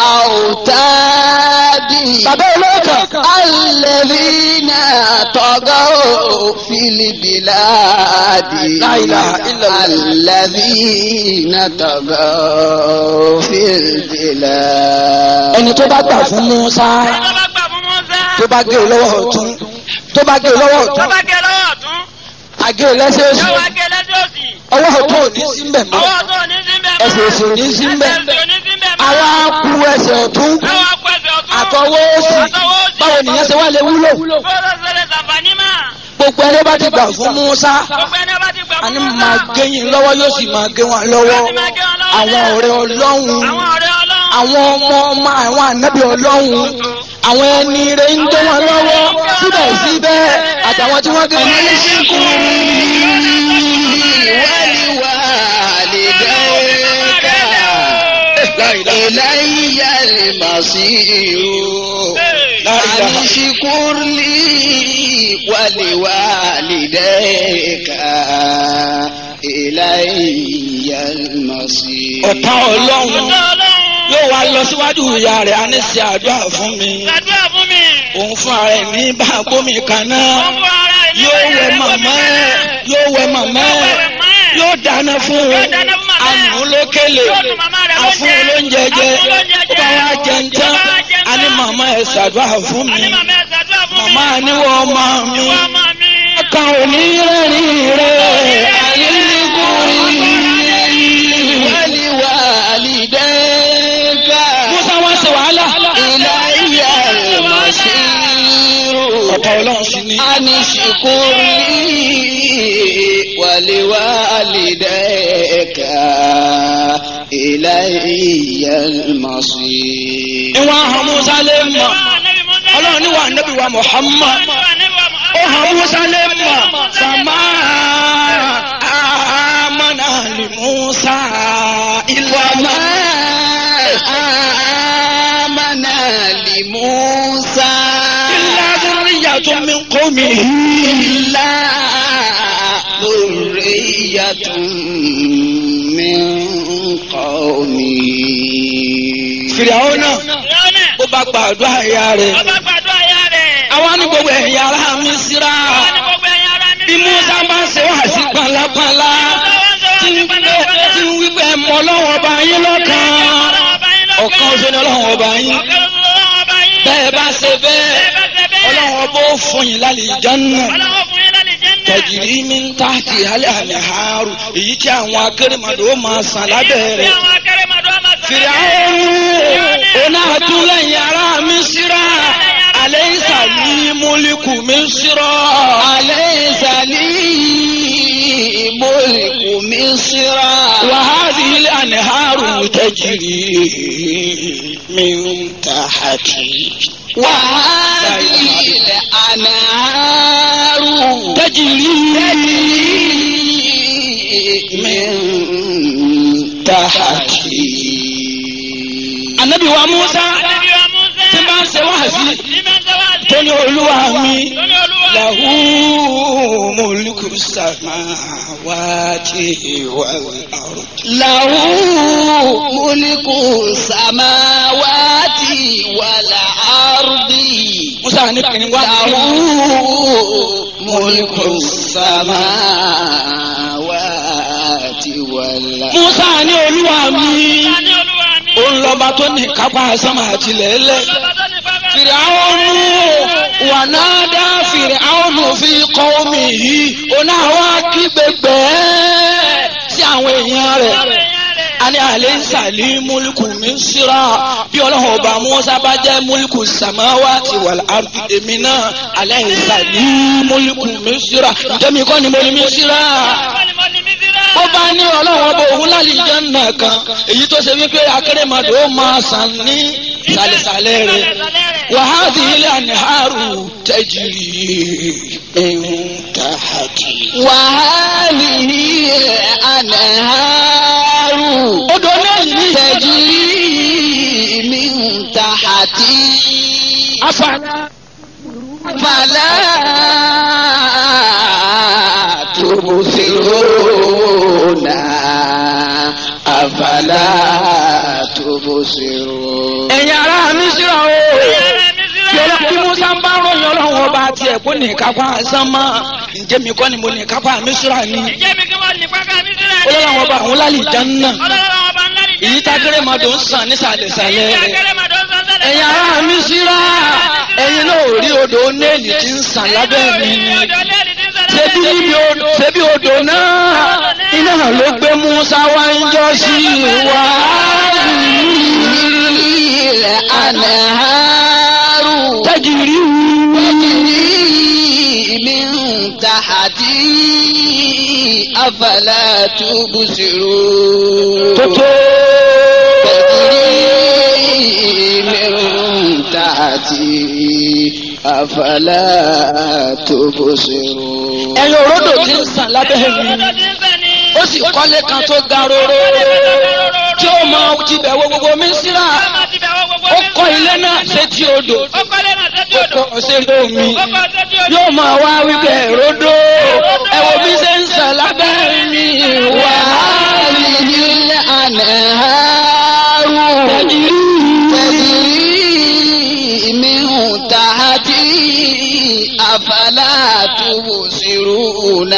الأوتاد bàbá olóòkà الذين طغوا في البلاد لا إله إلا الله. الذين طغوا في البلاد ẹni tó bá gbà fún Musa Ẹni tó bá gbà fún Mùsá. tó bá gé e lọ́wọ́ ọ̀tún tó bá gé e lọ́wọ́ Tó ọ̀tún bá gé lọ́wọ́ ọ̀tún. àgé e lẹ́sẹ̀ òsì Yóò wá gé lẹ́sẹ̀ òsì. ọwọ́ ọ̀tún ò ní sí mbẹ̀ mọ́ Ọwọ́ ọ̀tún ò ní sí bẹ́ẹ̀ mọ́. ẹsẹ̀ òsì ò ní sí mbẹ̀ Ẹsẹ̀ òsì ò ní sí bẹ́ẹ̀ mọ́. àwa ku ẹsẹ̀ ọ̀tún Yóò wá kó ẹsẹ̀ ọ̀tún. àtọwọ́ òsì Àtọwọ́ òsì. báwo nìyẹn ṣe wá lè wúlò Fọ́lọ́ sẹlẹ̀ sàǹfààní mà. gbogbo ẹni bá ti gbà fún Musa Gbogbo ẹni bá ti gbà fún àní Mùsá. máa gé yín lọ́wọ́ yóò sì máa gé wọn lọ́wọ́ Láti máa gé wọn lọ́wọ́ àwọn náà. ọ̀rẹ́ Ọlọ́run Àwọn ọ̀rẹ́ Ọlọ́run. àwọn ọmọ ọmọ àwọn ànábì Ọlọ́run àwọn ẹni rẹ̀ ń gbé wọn lọ́wọ́ síbẹ̀síbẹ̀ àtàwọn tí wọ́n gé wọn ní síkú. ولوالديك إلي المصير لا إله أن اشكر لي ولوالديك إلي المصير ọ̀tá Ọlọ́run Ọ̀tọ̀ Ọlọ́run. yóò wá lọ síwájú ìyá rẹ̀ á ní ṣe àdúrà fún mi Ṣàdúrà fún mi. òun fún ara ẹ̀ ní bá gbómi kaná Wọ́n fún ara ẹ̀ ní yóò ẹ̀yà wẹ rẹ̀ màmá gómìnà. ẹ̀ yóò wẹ màmá Yóò wẹ ẹ̀ màmá ẹ̀. yóò dáná fún Yóò un dáná fún màmá ẹ̀. àmúlókèlè Yóò fún màmá rẹ̀ àfún olóúnjẹ jẹ Àfún olóúnjẹ ó jẹ. bá wá jẹ ń tán Ó bá wá jẹ ń a ní tán. màmá ẹ̀ ṣàdúrà fún mi Àní màmá ẹ̀ ṣàdúrà fún mi. màmá níwọ̀ ọmọ mi Ìwọ ọmọ mi. ọkàn òní rẹ́rìn rẹ̀ àyíkúrí. ولوالديك Musa wá ṣe wàhálà إلي المصير ọ̀tá Ọlọ́run sí ni. أن اشكر لي ولوالديك إلي المصير ìwọ̀n àwọn Musa lè mọ̀ Ọlọ́run ní wà nẹ́bí wa Muhammad ó hàn Musa lè mọ̀ fàmà àmàna lè Musa ìlànà. وما آمن لموسى إلا ذرية من قومه إلا ذرية من قومه Fìrìhónà ó bá gbàdúrà ìyá rẹ̀. Ọba gbàdúrà ya rẹ̀. Àwa ní gbogbo ẹ̀yà ara mi síra. Àwọn ní gbogbo ẹ̀yin ará mi. Bí Musa bá ṣe wá sí pàlápàlá. Tí ń wípé tí ń wípé ẹ̀mọ́ ọlọ́wọ́ ọba yín lọ́kàn. Ọ̀kan oṣù ni ọlọ́wọ́ ọba yín. Bẹ́ẹ̀ bá ṣe bẹ́ẹ̀. Ọlọ́wọ́ bó fún yín lálẹ́ ìjánná. Tẹ̀jìrì mi ń ta ti alẹ́ àlẹ́ àárù. Èyí tí àwọn akérèmọdò ó máa sàn lábẹ́ rẹ̀. Fìrìhónà ọ̀nà àtúnlẹ̀yìn ara mi síra. Àlẹ́ ìsàlí múlíkù mi síra. أليس لي ملك مصر وهذه الأنهار تجري من تحتي وهذه الأنهار تجري من تحتي Ànábì wa Musa tí bá ń ṣe wáàsí tó ní olúwa mi lahu mulku samawati wal ard. له ملك السماوات والأرض Musa ní kìnìún wá له ملك السماوات والأرض musa ní olúwa mi ní olúwa mi. òun lọ́ba tó ní kápá sánmà àti lẹ́lẹ́. Lọ́ba tó ní pápá. fìrìhàwọnù wà náà dá fìrìhàwọnù fi kọ́ omi yìí òun àwọn akígbègbè sí àwọn èèyàn rẹ̀. Àwọn èèyàn rẹ̀. ani ale sali muliku misira bí ọlọ́run ọba musa bá jẹ́ muliku samawati wal ardi èmi náà ale sali muliku misira jẹ́mi kọ́ ni mo ní misira Wọ́n ní mo ní Mísírà. ó bá ní ọlọ́run ọba òun láti jẹ́ nà kan èyí tó ṣe wípé akérèmọdò ó máa sàn ní sàlẹ̀sàlẹ̀ rẹ̀ wàhálì ilé àníhàrù tẹ́jìrì ìhùntàhàtì. وهذه الأنهار odò náà yìí تجري من تحتي afárá. فلا تبصرون أفلا تبصرون ẹ̀yin ará mísírà o yọlọ bí musa ń bá ròyìn ọlọ́run ọba tiẹ̀ kó ní kápá sánmà ǹjẹ́ mi kọ́ ni mo ní kápá mísírà ni Ìjẹ́ mi kí wọ́n ní pápá Mísírà ní. ọlọ́run ọba àwọn lálẹ́ ìjánná Ọlọ́run ọba ńlá ní èyí tágẹ́rẹ́ máa dùn sàn nísàlẹ̀sàlẹ̀ rẹ̀ Akérèmọdò sọ́sẹ́lẹ̀. ẹ̀yin ará mísírà ẹ̀yin náà ò rí odò néèlì tí ń sàn lábẹ́ mi ni ṣebí níbi odò ṣebí odò náà iná ló gbé musa wá ń jọ sí wa. الأنهار tẹ́jìrì تجري من تحتي أفلا تبصرون tótó. تجري من تحتي أفلا تبصرون ẹ̀yin òródò tí ń sàn lábẹ́ mi ó sì kọ́lé kan tó ga róró tí ó mọ tibẹ̀ wo gbogbo mísírà ó kọ́ ilé náà sétí odò ó kọ́ sétí omi yóò máa wá wípé ródò ẹ wo bí ṣe ń sàn lábẹ́ mi wá. وهذه الأنهار تجري من تحتي أفلا تبصرون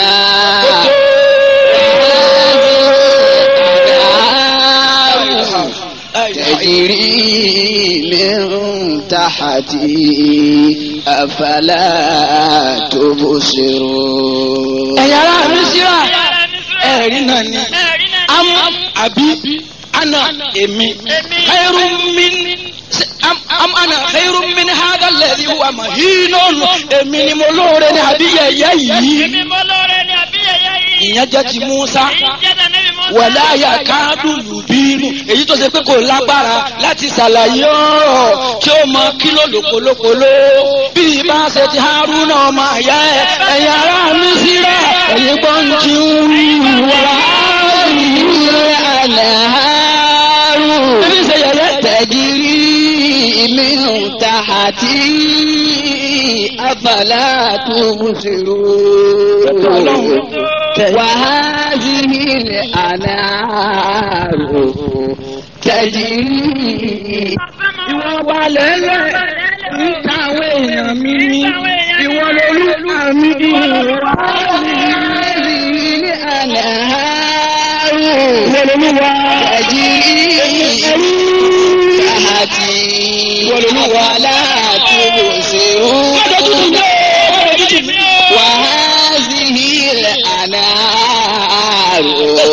تجري من تحتي أفلا تبصرون ẹ̀yin ará mísírà ẹ̀rí náà ni am àbí ana èmi khairu min am am ana khairu min hada alladhi huwa mahinun èmi ni mo lóore ní àbí yẹ̀yẹ́ yìí ìyẹn jẹ́ ti Musa wàlá yakadu yubinu èyí tó ṣe pé kò lágbára láti ṣàlàyé ọ̀rọ̀ tí ó mọ kílò lòpolòpolo bí ibà ṣe ti Haruna ọmọ àyà ẹ ẹ̀yin ará Mísírà ẹ̀yin gbọ́n jí ń wá. الأنهار Ebi ṣe yẹ̀yẹ́ تجري من تحتي أفلا تبصرون وهذه الأنهار تجري ìwọ wà lẹ́lẹ̀ níta àwọn èèyàn mi ní ìwọ lolúwa mi ní ìwọ هذه الأنهار lolúwa تجري تحتي أفلا تبصرون وهذه الأنهار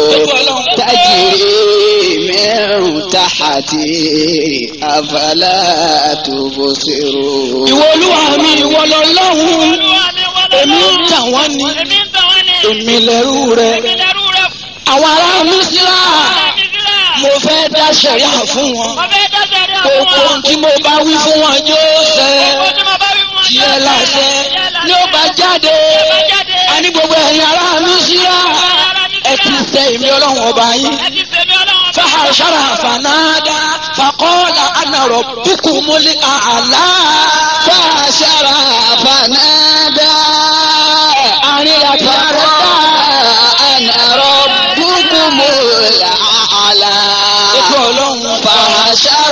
تجري من تحتي أفلا تبصرون ìwọ olúwa mi ìwọ lọ́lọ́hun èmi ń tàn wọ́n ní èmi lẹ́rú rẹ àwọn ará mísírà mo fẹ́ dá sẹ̀ríà fún wọn gbogbo ohun tí mo bá wí fún wọn yóò ṣẹ tiẹ̀ láṣẹ ni ó bá jáde àní gbogbo ẹ̀yin ará mísírà ẹ ti tẹ èmi ọlọ́run ọba yín. فحشر فنادى فقال أنا ربكم الأعلى فحشر فنادى أن فقال أنا ربكم الأعلى فحشر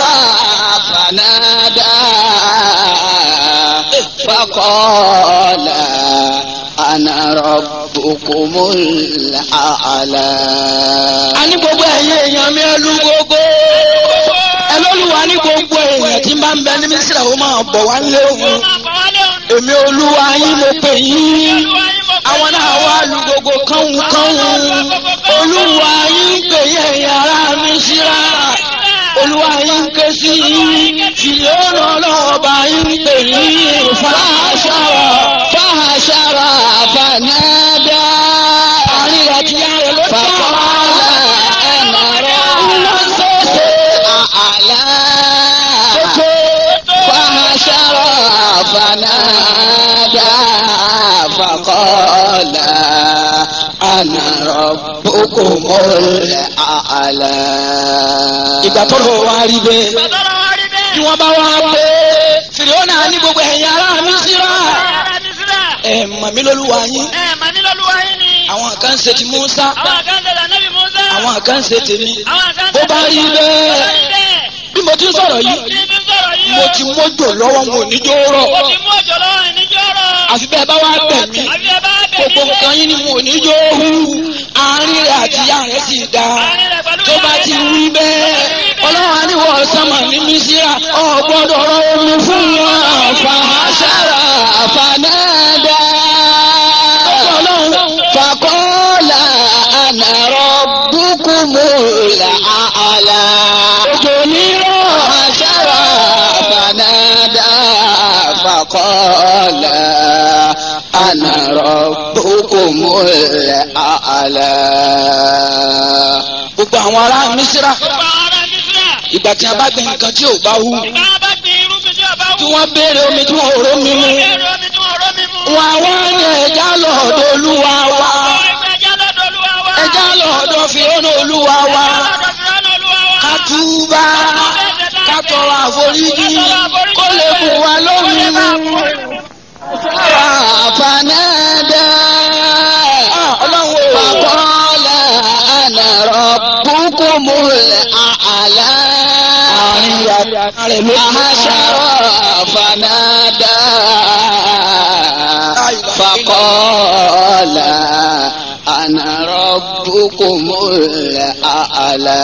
فنادى فقال أنا ربكم الأعلى a ní gbogbo ẹ̀yin èèyàn mi ẹlú gbogbo ẹlọ́lùwà ní gbogbo èèyàn tí bá ń bẹ ní mísírà ó máa bọ̀ wá lé Ó òun máa bọ̀ wálé òun. èmi olúwa yín mo pè yín Olúwa yín mo pè àwọn náà yín. wá lu gbogbo kánwù kánwù olúwa yín pè yín ẹ̀yin ará mísírà olúwa yín ké sí yín fìlíọ̀nù ọlọ́ọ̀bà yín pè yín fàṣàrà فحشر فنادى àárín àti yàrá ló tà فقال أنا ربكم الأعلى فحشر فنادى فقال أنا ربكم الأعلى ìgbà tó lọ wá rí bẹ́ẹ̀. Bàbá wa rí bẹ́ẹ̀. tí wọ́n bá wá pé fìrìọ́nà ní gbogbo ẹ̀yin ará mísírà Ará Mísírà. ẹ̀ mọ̀ mí lólúwa yín Ẹ mà ní lọ́lúwa yín ni. àwọn kan ń ṣe ti Musa Àwọn kan tẹ̀lé Ànábì Mùsá. àwọn kan ń ṣe tèmi Àwọn kan bó bá rí Bó bá bẹ́ẹ̀ rí bẹ́ẹ̀. bí mo ti ń sọ̀rọ̀ Bí yìí bí sọ̀rọ̀ yìí mo o. ti mójò lọ́wọ́ mo ní jó rọ̀ Mo ti mú òjò lọ́wọ́ ìníjọ́ rọ̀. àfi bẹ́ẹ̀ bá wá bẹ̀ mí Àbí ẹ bá bẹ̀ mí gbogbo nǹkan yín ni mo ní jó hù àárín rẹ̀ àti ìyá rẹ̀ sì dá Àárín rẹ̀ pẹ̀lú tó bá ìyá ti rẹ̀ wí bẹ́ẹ̀ ọlọ́run àníwọ̀ sọ́mọ̀ ní mísírà ọ̀gbọ́dọ̀ rọ omi fún wọn فحشر فنادى فقال أنا ربكم الأعلى فحشر فنادى فقال أنا ربكم الأعلى gbogbo àwọn ará mísírà Gbogbo àwọn ará Mísírà. ìgbà tí a bá gbé nǹkan tí ò bá wù Ìgbà wọn bá gbin irúgbìn tí ọba wù. tí wọ́n béèrè omi tí wọ́n rò mí mu Wọ́n bẹ̀rẹ̀ omi tí wọ́n rọ́ mi mú. wọn àwọn ní ẹja lọ́dọ̀ olúwa wa Ẹja lọ́dọ̀ Olúwa wa. ẹja lọ́dọ̀ fìrọ́nà olúwa wa Ẹja lọ́dọ̀ Fìràwọ̀n Olúwa wa. ká túbà ká tọrọ àforíjì kó lè fún wa lómi mu. فنادى ọlọ́run ò فقال أنا ربكم الأعلى rẹ̀ ló فحشر فنادى فقال أنا ربكم الأعلى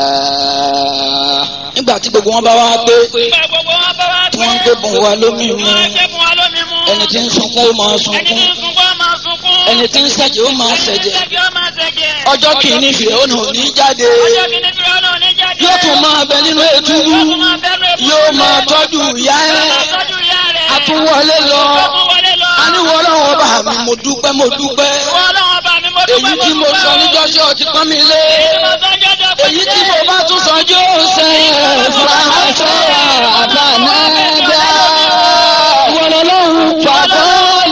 nígbà tí gbogbo wọn bá wá pé Ìgbà gbogbo wọn bá wá tí pé. wọ́n ń gbébùn wa lómi mu Wọ́n ṣe fún wa lómi mú. ẹni tí ń sunkún ó máa Ẹni tí sunkún ń sunkún á máa sunkún. ẹni tí ń ṣẹ̀jẹ̀ ó máa Ẹni tí ń ṣẹ̀jẹ̀ ṣẹ́gi ó máa ṣẹ́gi. ọjọ́ kìíní fìrọ́nà ò ní jáde Ọjọ́ kìíní Fìràwọ̀n náà ní jáde. yóò tún máa bẹ nínú ètùbú Yóò tún máa bẹ́ẹ̀ lórí yóò máa tọ́jú ìyá Yóò ẹ̀ máa tọ́jú ìyá rẹ̀. àtúwọlé lọ Yóò tún wọlé lọ. aníwọ̀ ọlọ́wọ́ bá mi mo dúpẹ́ mo dúpẹ́ Ìwọ Ọlọ́run bá mi, mo dúpẹ́, èyí tí mo dúpẹ́ sọ o. níjọ́sí ọtí pọ́n mi lé Èyí tí mo sọ jọjọ pé èyí tí mo bá tún sọ yóò ṣe فحشر فنادى wọn lọ́rùn فقال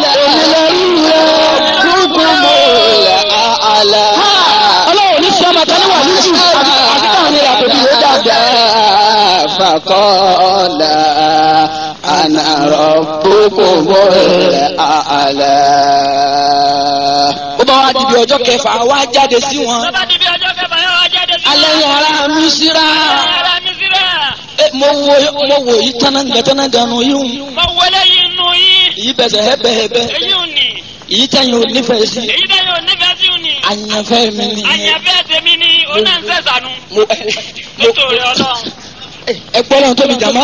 ربكم الأعلى ọlọ́run ní sọ́mọ tẹ́lẹ̀ wà níjù àti káwọn ní àpèjì ló dàgbà. فقال أنا ربكم الأعلى ó bá wá dìbì ọjọ́ kẹfà wá jáde sí wọn Tó bá di bí ọjọ́ kẹfà yóò wá jáde sí alẹ́ yẹn ara mi síra Ará Mísírà. Eh, mo wo mo wo yìí tánágà tánágà nù yìí Mo wọlé yìí nù yín. yìí bẹ̀sẹ̀ hẹ́bẹ̀hẹ́bẹ̀ Èyí ò ní. yìí tẹ̀yìn ò nífẹ̀ẹ́ sí Èyí tẹ́ yóò nífẹ̀ẹ́ sí ò ní. àyànfẹ́ mi nìyẹn Àyànfẹ́ tèmi ni ó náà ń sẹ̀sánú. mo mo Nítorí Ọlọ́run. ẹ gbọ́dọ̀ tóbi jàmá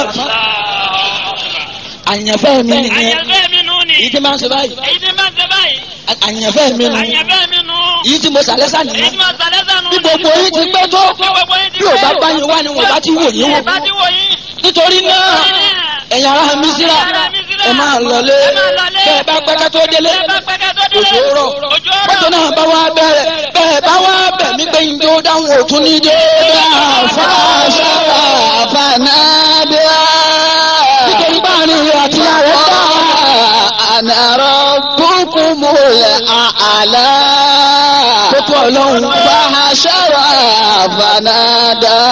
àyànfẹ́ mi nìyẹn Àyànfẹ́ mi nù ni. yìí tí máa ń ṣe báyìí Èyí tí máa ń ṣe báyìí. àyànfẹ́ mi nìyẹn Àyànfẹ́ mi nù. yìí tí mo sàlẹ́sà Èyí nìyẹn tí máa sàlẹ̀ sànú. bí gbogbo yín ti pẹ́ tó Bí gbogbo yín ti bí ò bá pẹ́. bá yín wá ni wọn bá ti wò yín wò Ẹ bá ti wò yín. nítorí náà ẹ̀yin ará mi síra ẹ máa lọlé bẹ́ẹ̀ bá pẹ́kẹ́ tó délé Ẹ bá pẹ́kẹ́ tó délé. òjò rọ̀ Òjò mọ́tò rọ̀. náà bá wá bẹ̀rẹ̀ bẹ́ẹ̀ bá wá bẹ̀ mí pé njó dáhùn òtún ní dé فحشر فنادى nítorí báàrin rẹ̀ àti ààrẹ dá أنا ربكم الأعلى kókó ọlọ́run فحشر فنادى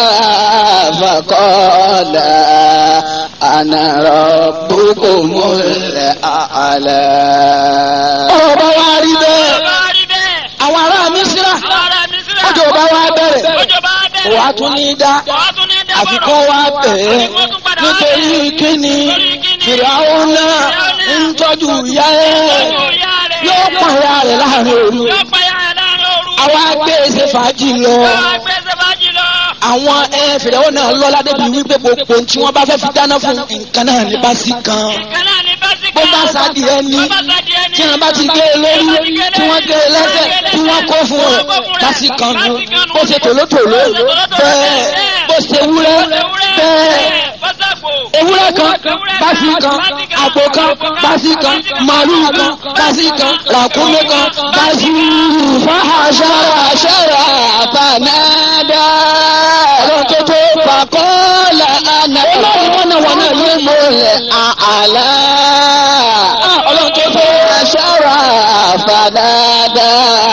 فقال أنا ربكم الأعلى ọ̀rọ̀ bá wá rí bẹ́ẹ̀ Tó bá rí bẹ́ẹ̀. àwọn ará mi síra Àwọn ará Mísírà. ọjọ́ bá wá bẹ̀rẹ̀ Òjò bá bẹ̀rẹ̀. wàá tún ní dá Wàá tún ní dábọ̀rọ̀. àfikún wá bẹ̀ ẹ́ Àfikún tún padà wá nítorí bẹ̀. kíni Nítorí kíni? fìràwọ̀ náà ń tọ́jú ìyá ẹ̀ Tọ́jú ìyá rẹ̀. yóò yóò pọ̀ ya rẹ̀ láàrin òru Yóò pa ya rẹ̀ láàrin òru. àwa gbé ṣe fàájì lọ Yóò gbé sẹ́fàjì lọ. àwọn ẹ fìdáwọ́ náà lọ́lá débi wípé gbogbo tí wọ́n bá fẹ́ fi dáná fún nǹkan náà ní bá sí kan Nǹkan náà ní bá sí bó kan. bá sáàdì ẹni Bó bá sáàdì ẹni. tí wọ́n bá ti gé e lórí tí wọ́n gé e lẹ́sẹ̀ tí wọ́n kó fún ọ bá sí kan nu bó ṣe tòlótòló bẹ́ẹ̀ bó ṣe wúrẹ́ bẹ́ẹ̀ ewúrẹ́ kan báṣí kan àgbò kan báṣí kan màálùú kan báṣí kan ràkúnmí kan báṣí فحشر شرع فنادى ọlọ́run tó tó فقال أنا ọlọ́run wọn náà wọn náà ló mọ الأعلى ọlọ́run tó tó فحشر فنادى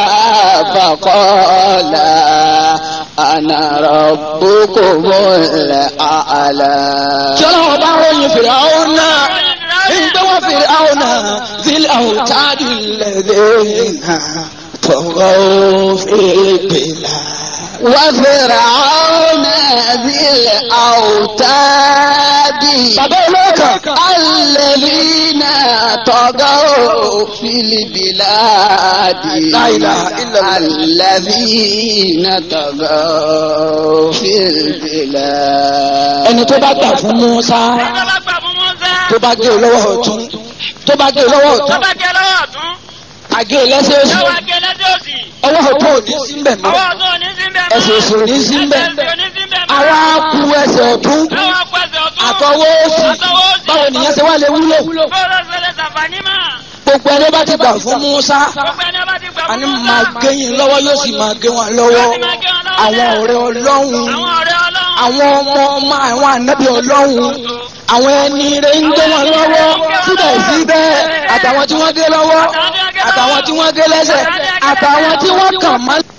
فقال أنا ربكم الأعلى tí ọlọ́run bá ròyìn fèrè àwọn náà nígbà wọn fèrè àwọn náà zílẹ̀ àwọn táàdì lẹ́dẹ̀ tọ̀rọ̀ fèèpèlà. وفرعون ذي الأوتاد bàbá olóòkà الذين طغوا في البلاد لا إله إلا الله. الذين طغوا في البلاد ẹni tó bá gbà fún Musa Ẹni tó bá gbà fún Mùsá. tó bá gé e lọ́wọ́ ọ̀tún tó bá gé e lọ́wọ́ Tó ọ̀tún bá gé lọ́wọ́ ọ̀tún. àgé e lẹ́sẹ̀ òsì Yóò wá gé lẹ́sẹ̀ òsì. ọwọ́ ọ̀tún ò ní sí mbẹ̀ mọ́ Ọwọ́ ọ̀tún ò ní sí mbẹ̀ mọ́. ẹsẹ̀ òsì ò ní sí mbẹ̀ Ẹsẹ̀ òsì ò ní sí mbẹ̀ mọ́. ara ku ẹsẹ̀ ọ̀tún Àwọn apẹ̀sẹ̀ ọ̀tún. àtọwọ́ òsì Àtọwọ́ òsì. báwo nìyẹn ṣe wá lè wúlò Bọ́ọ̀lù ṣẹlẹ̀ sàǹfààní mà. gbogbo ẹni bá ti gbà fún Musa Gbogbo ẹni bá ti gbà fún àní Mùsá. máa gé yín lọ́wọ́ yóò sì máa gé wọn lọ́wọ́ Yóò sì máa gé wọn lọ́wọ́ àwọn bẹ́ẹ̀. ọ̀rẹ́ Ọlọ́run Àwọn ọ̀rẹ́ Ọlọ́run. àwọn ọmọ ọmọ àwọn ànábì Ọlọ́run àwọn ẹni rẹ̀ ń gbé wọn lọ́wọ́ síbẹ̀síbẹ̀ àtàwọn tí wọ́n gé lọ́wọ́ àtàwọn tí wọ́n gé lẹ́sẹ̀ àtàwọn tí wọ́n kàn mọ́